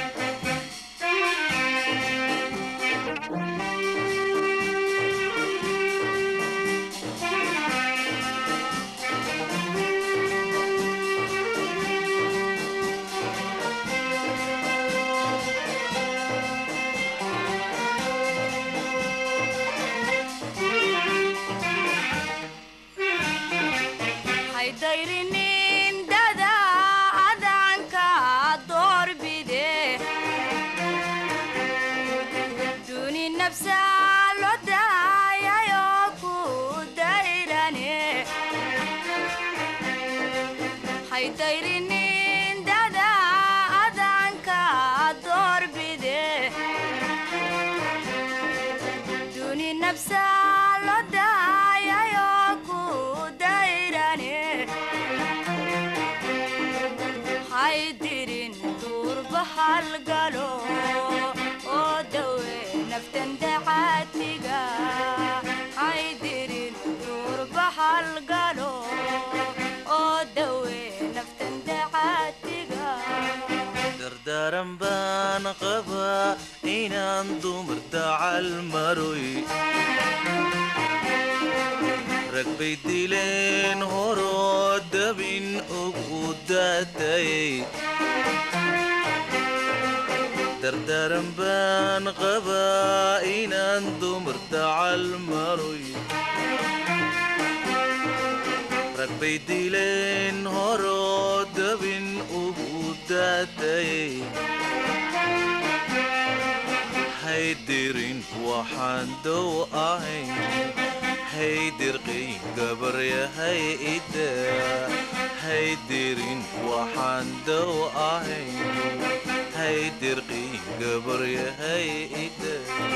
haydayrinin dada adanka doorbide duni nafsa lo daayayo ku dayrane haydayrinin dada adanka doorbide duni nafsa lo daayayo ku dayrane haydirin duurba halgalo oo dawe naftan dacaatiga haydirin duurba halgalo oo dawe naftan dacaatiga dardaaran baan qabaa inaan dumar dacal maroy rag bay dileen horoo dabin ugu daatayay dardaaran baan qabaa inaan dumar dacal maroy rag bay dileen horoo dabin ugu daatayay haydirin waxaan dow ahayn haydirqii gabaryahay ida haydirin waxaan dow ahayn haydirqii gabaryahay ida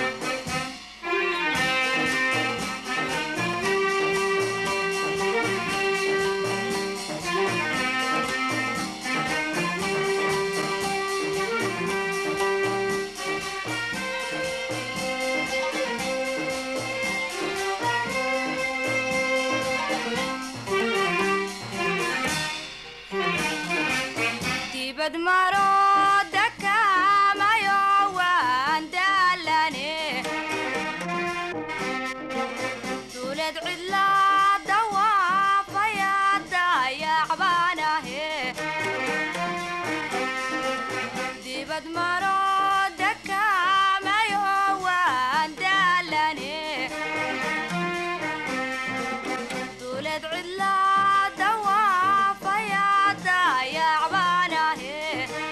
dibad maro dakamayo waan daalane duuled cidla dawaafaya dayacbaanahe dibad maro dakamayo waan daalane duuled cidla dawaafaya dayacbaanahe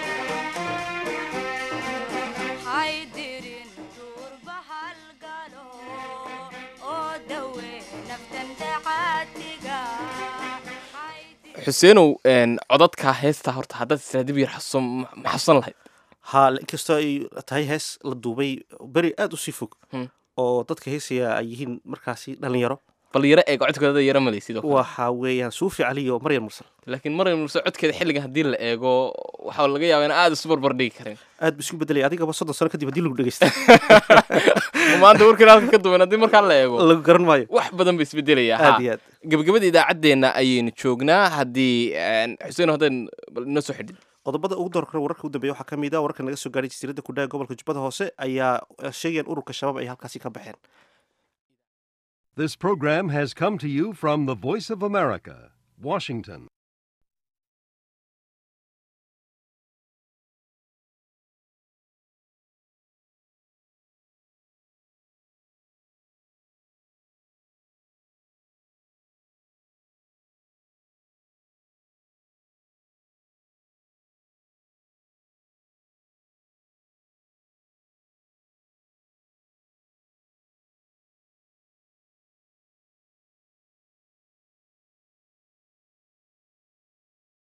haydirin duurba halgalo oo dawe naftan dacaatiga xuseenow een, codadka heesta horta haddaad israa dib yar xasuusan ma xasuusan lahayd ha inkastoo ay tahay hees la duubay beri aada u sii fog oo dadka heesaya ay yihiin markaasi dhalinyaro bal yaro eeg codkooda yaro malay sidoo kale waxa weeyaan suufi cali iyo maryam mursal laakiin maryam muuse codkeeda xilligan haddii la eego waxaa laga yaabaa in aada isu barbar dhigi karin aad bu isku bedelay adigaba soddon sano kadib haddii lagu dhegeysta maanta warkan halka ka duwan haddii markaa la eego lagu garan maayo wax badan ba isbedelaya Aad iyo aad. gabagabada idaacaddeenna ayaynu joognaa haddii een, xuseen haddaan bal inoo soo xidhin qodobada ugu door kale wararka u dambeeya waxaa ka mid ah wararka naga soo gaaray jasiiradda kudhaga gobolka jubbada hoose ayaa eh, sheegayaan ururka shabaab ay halkaasi ka baxeen This program has come to you from the Voice of America, Washington.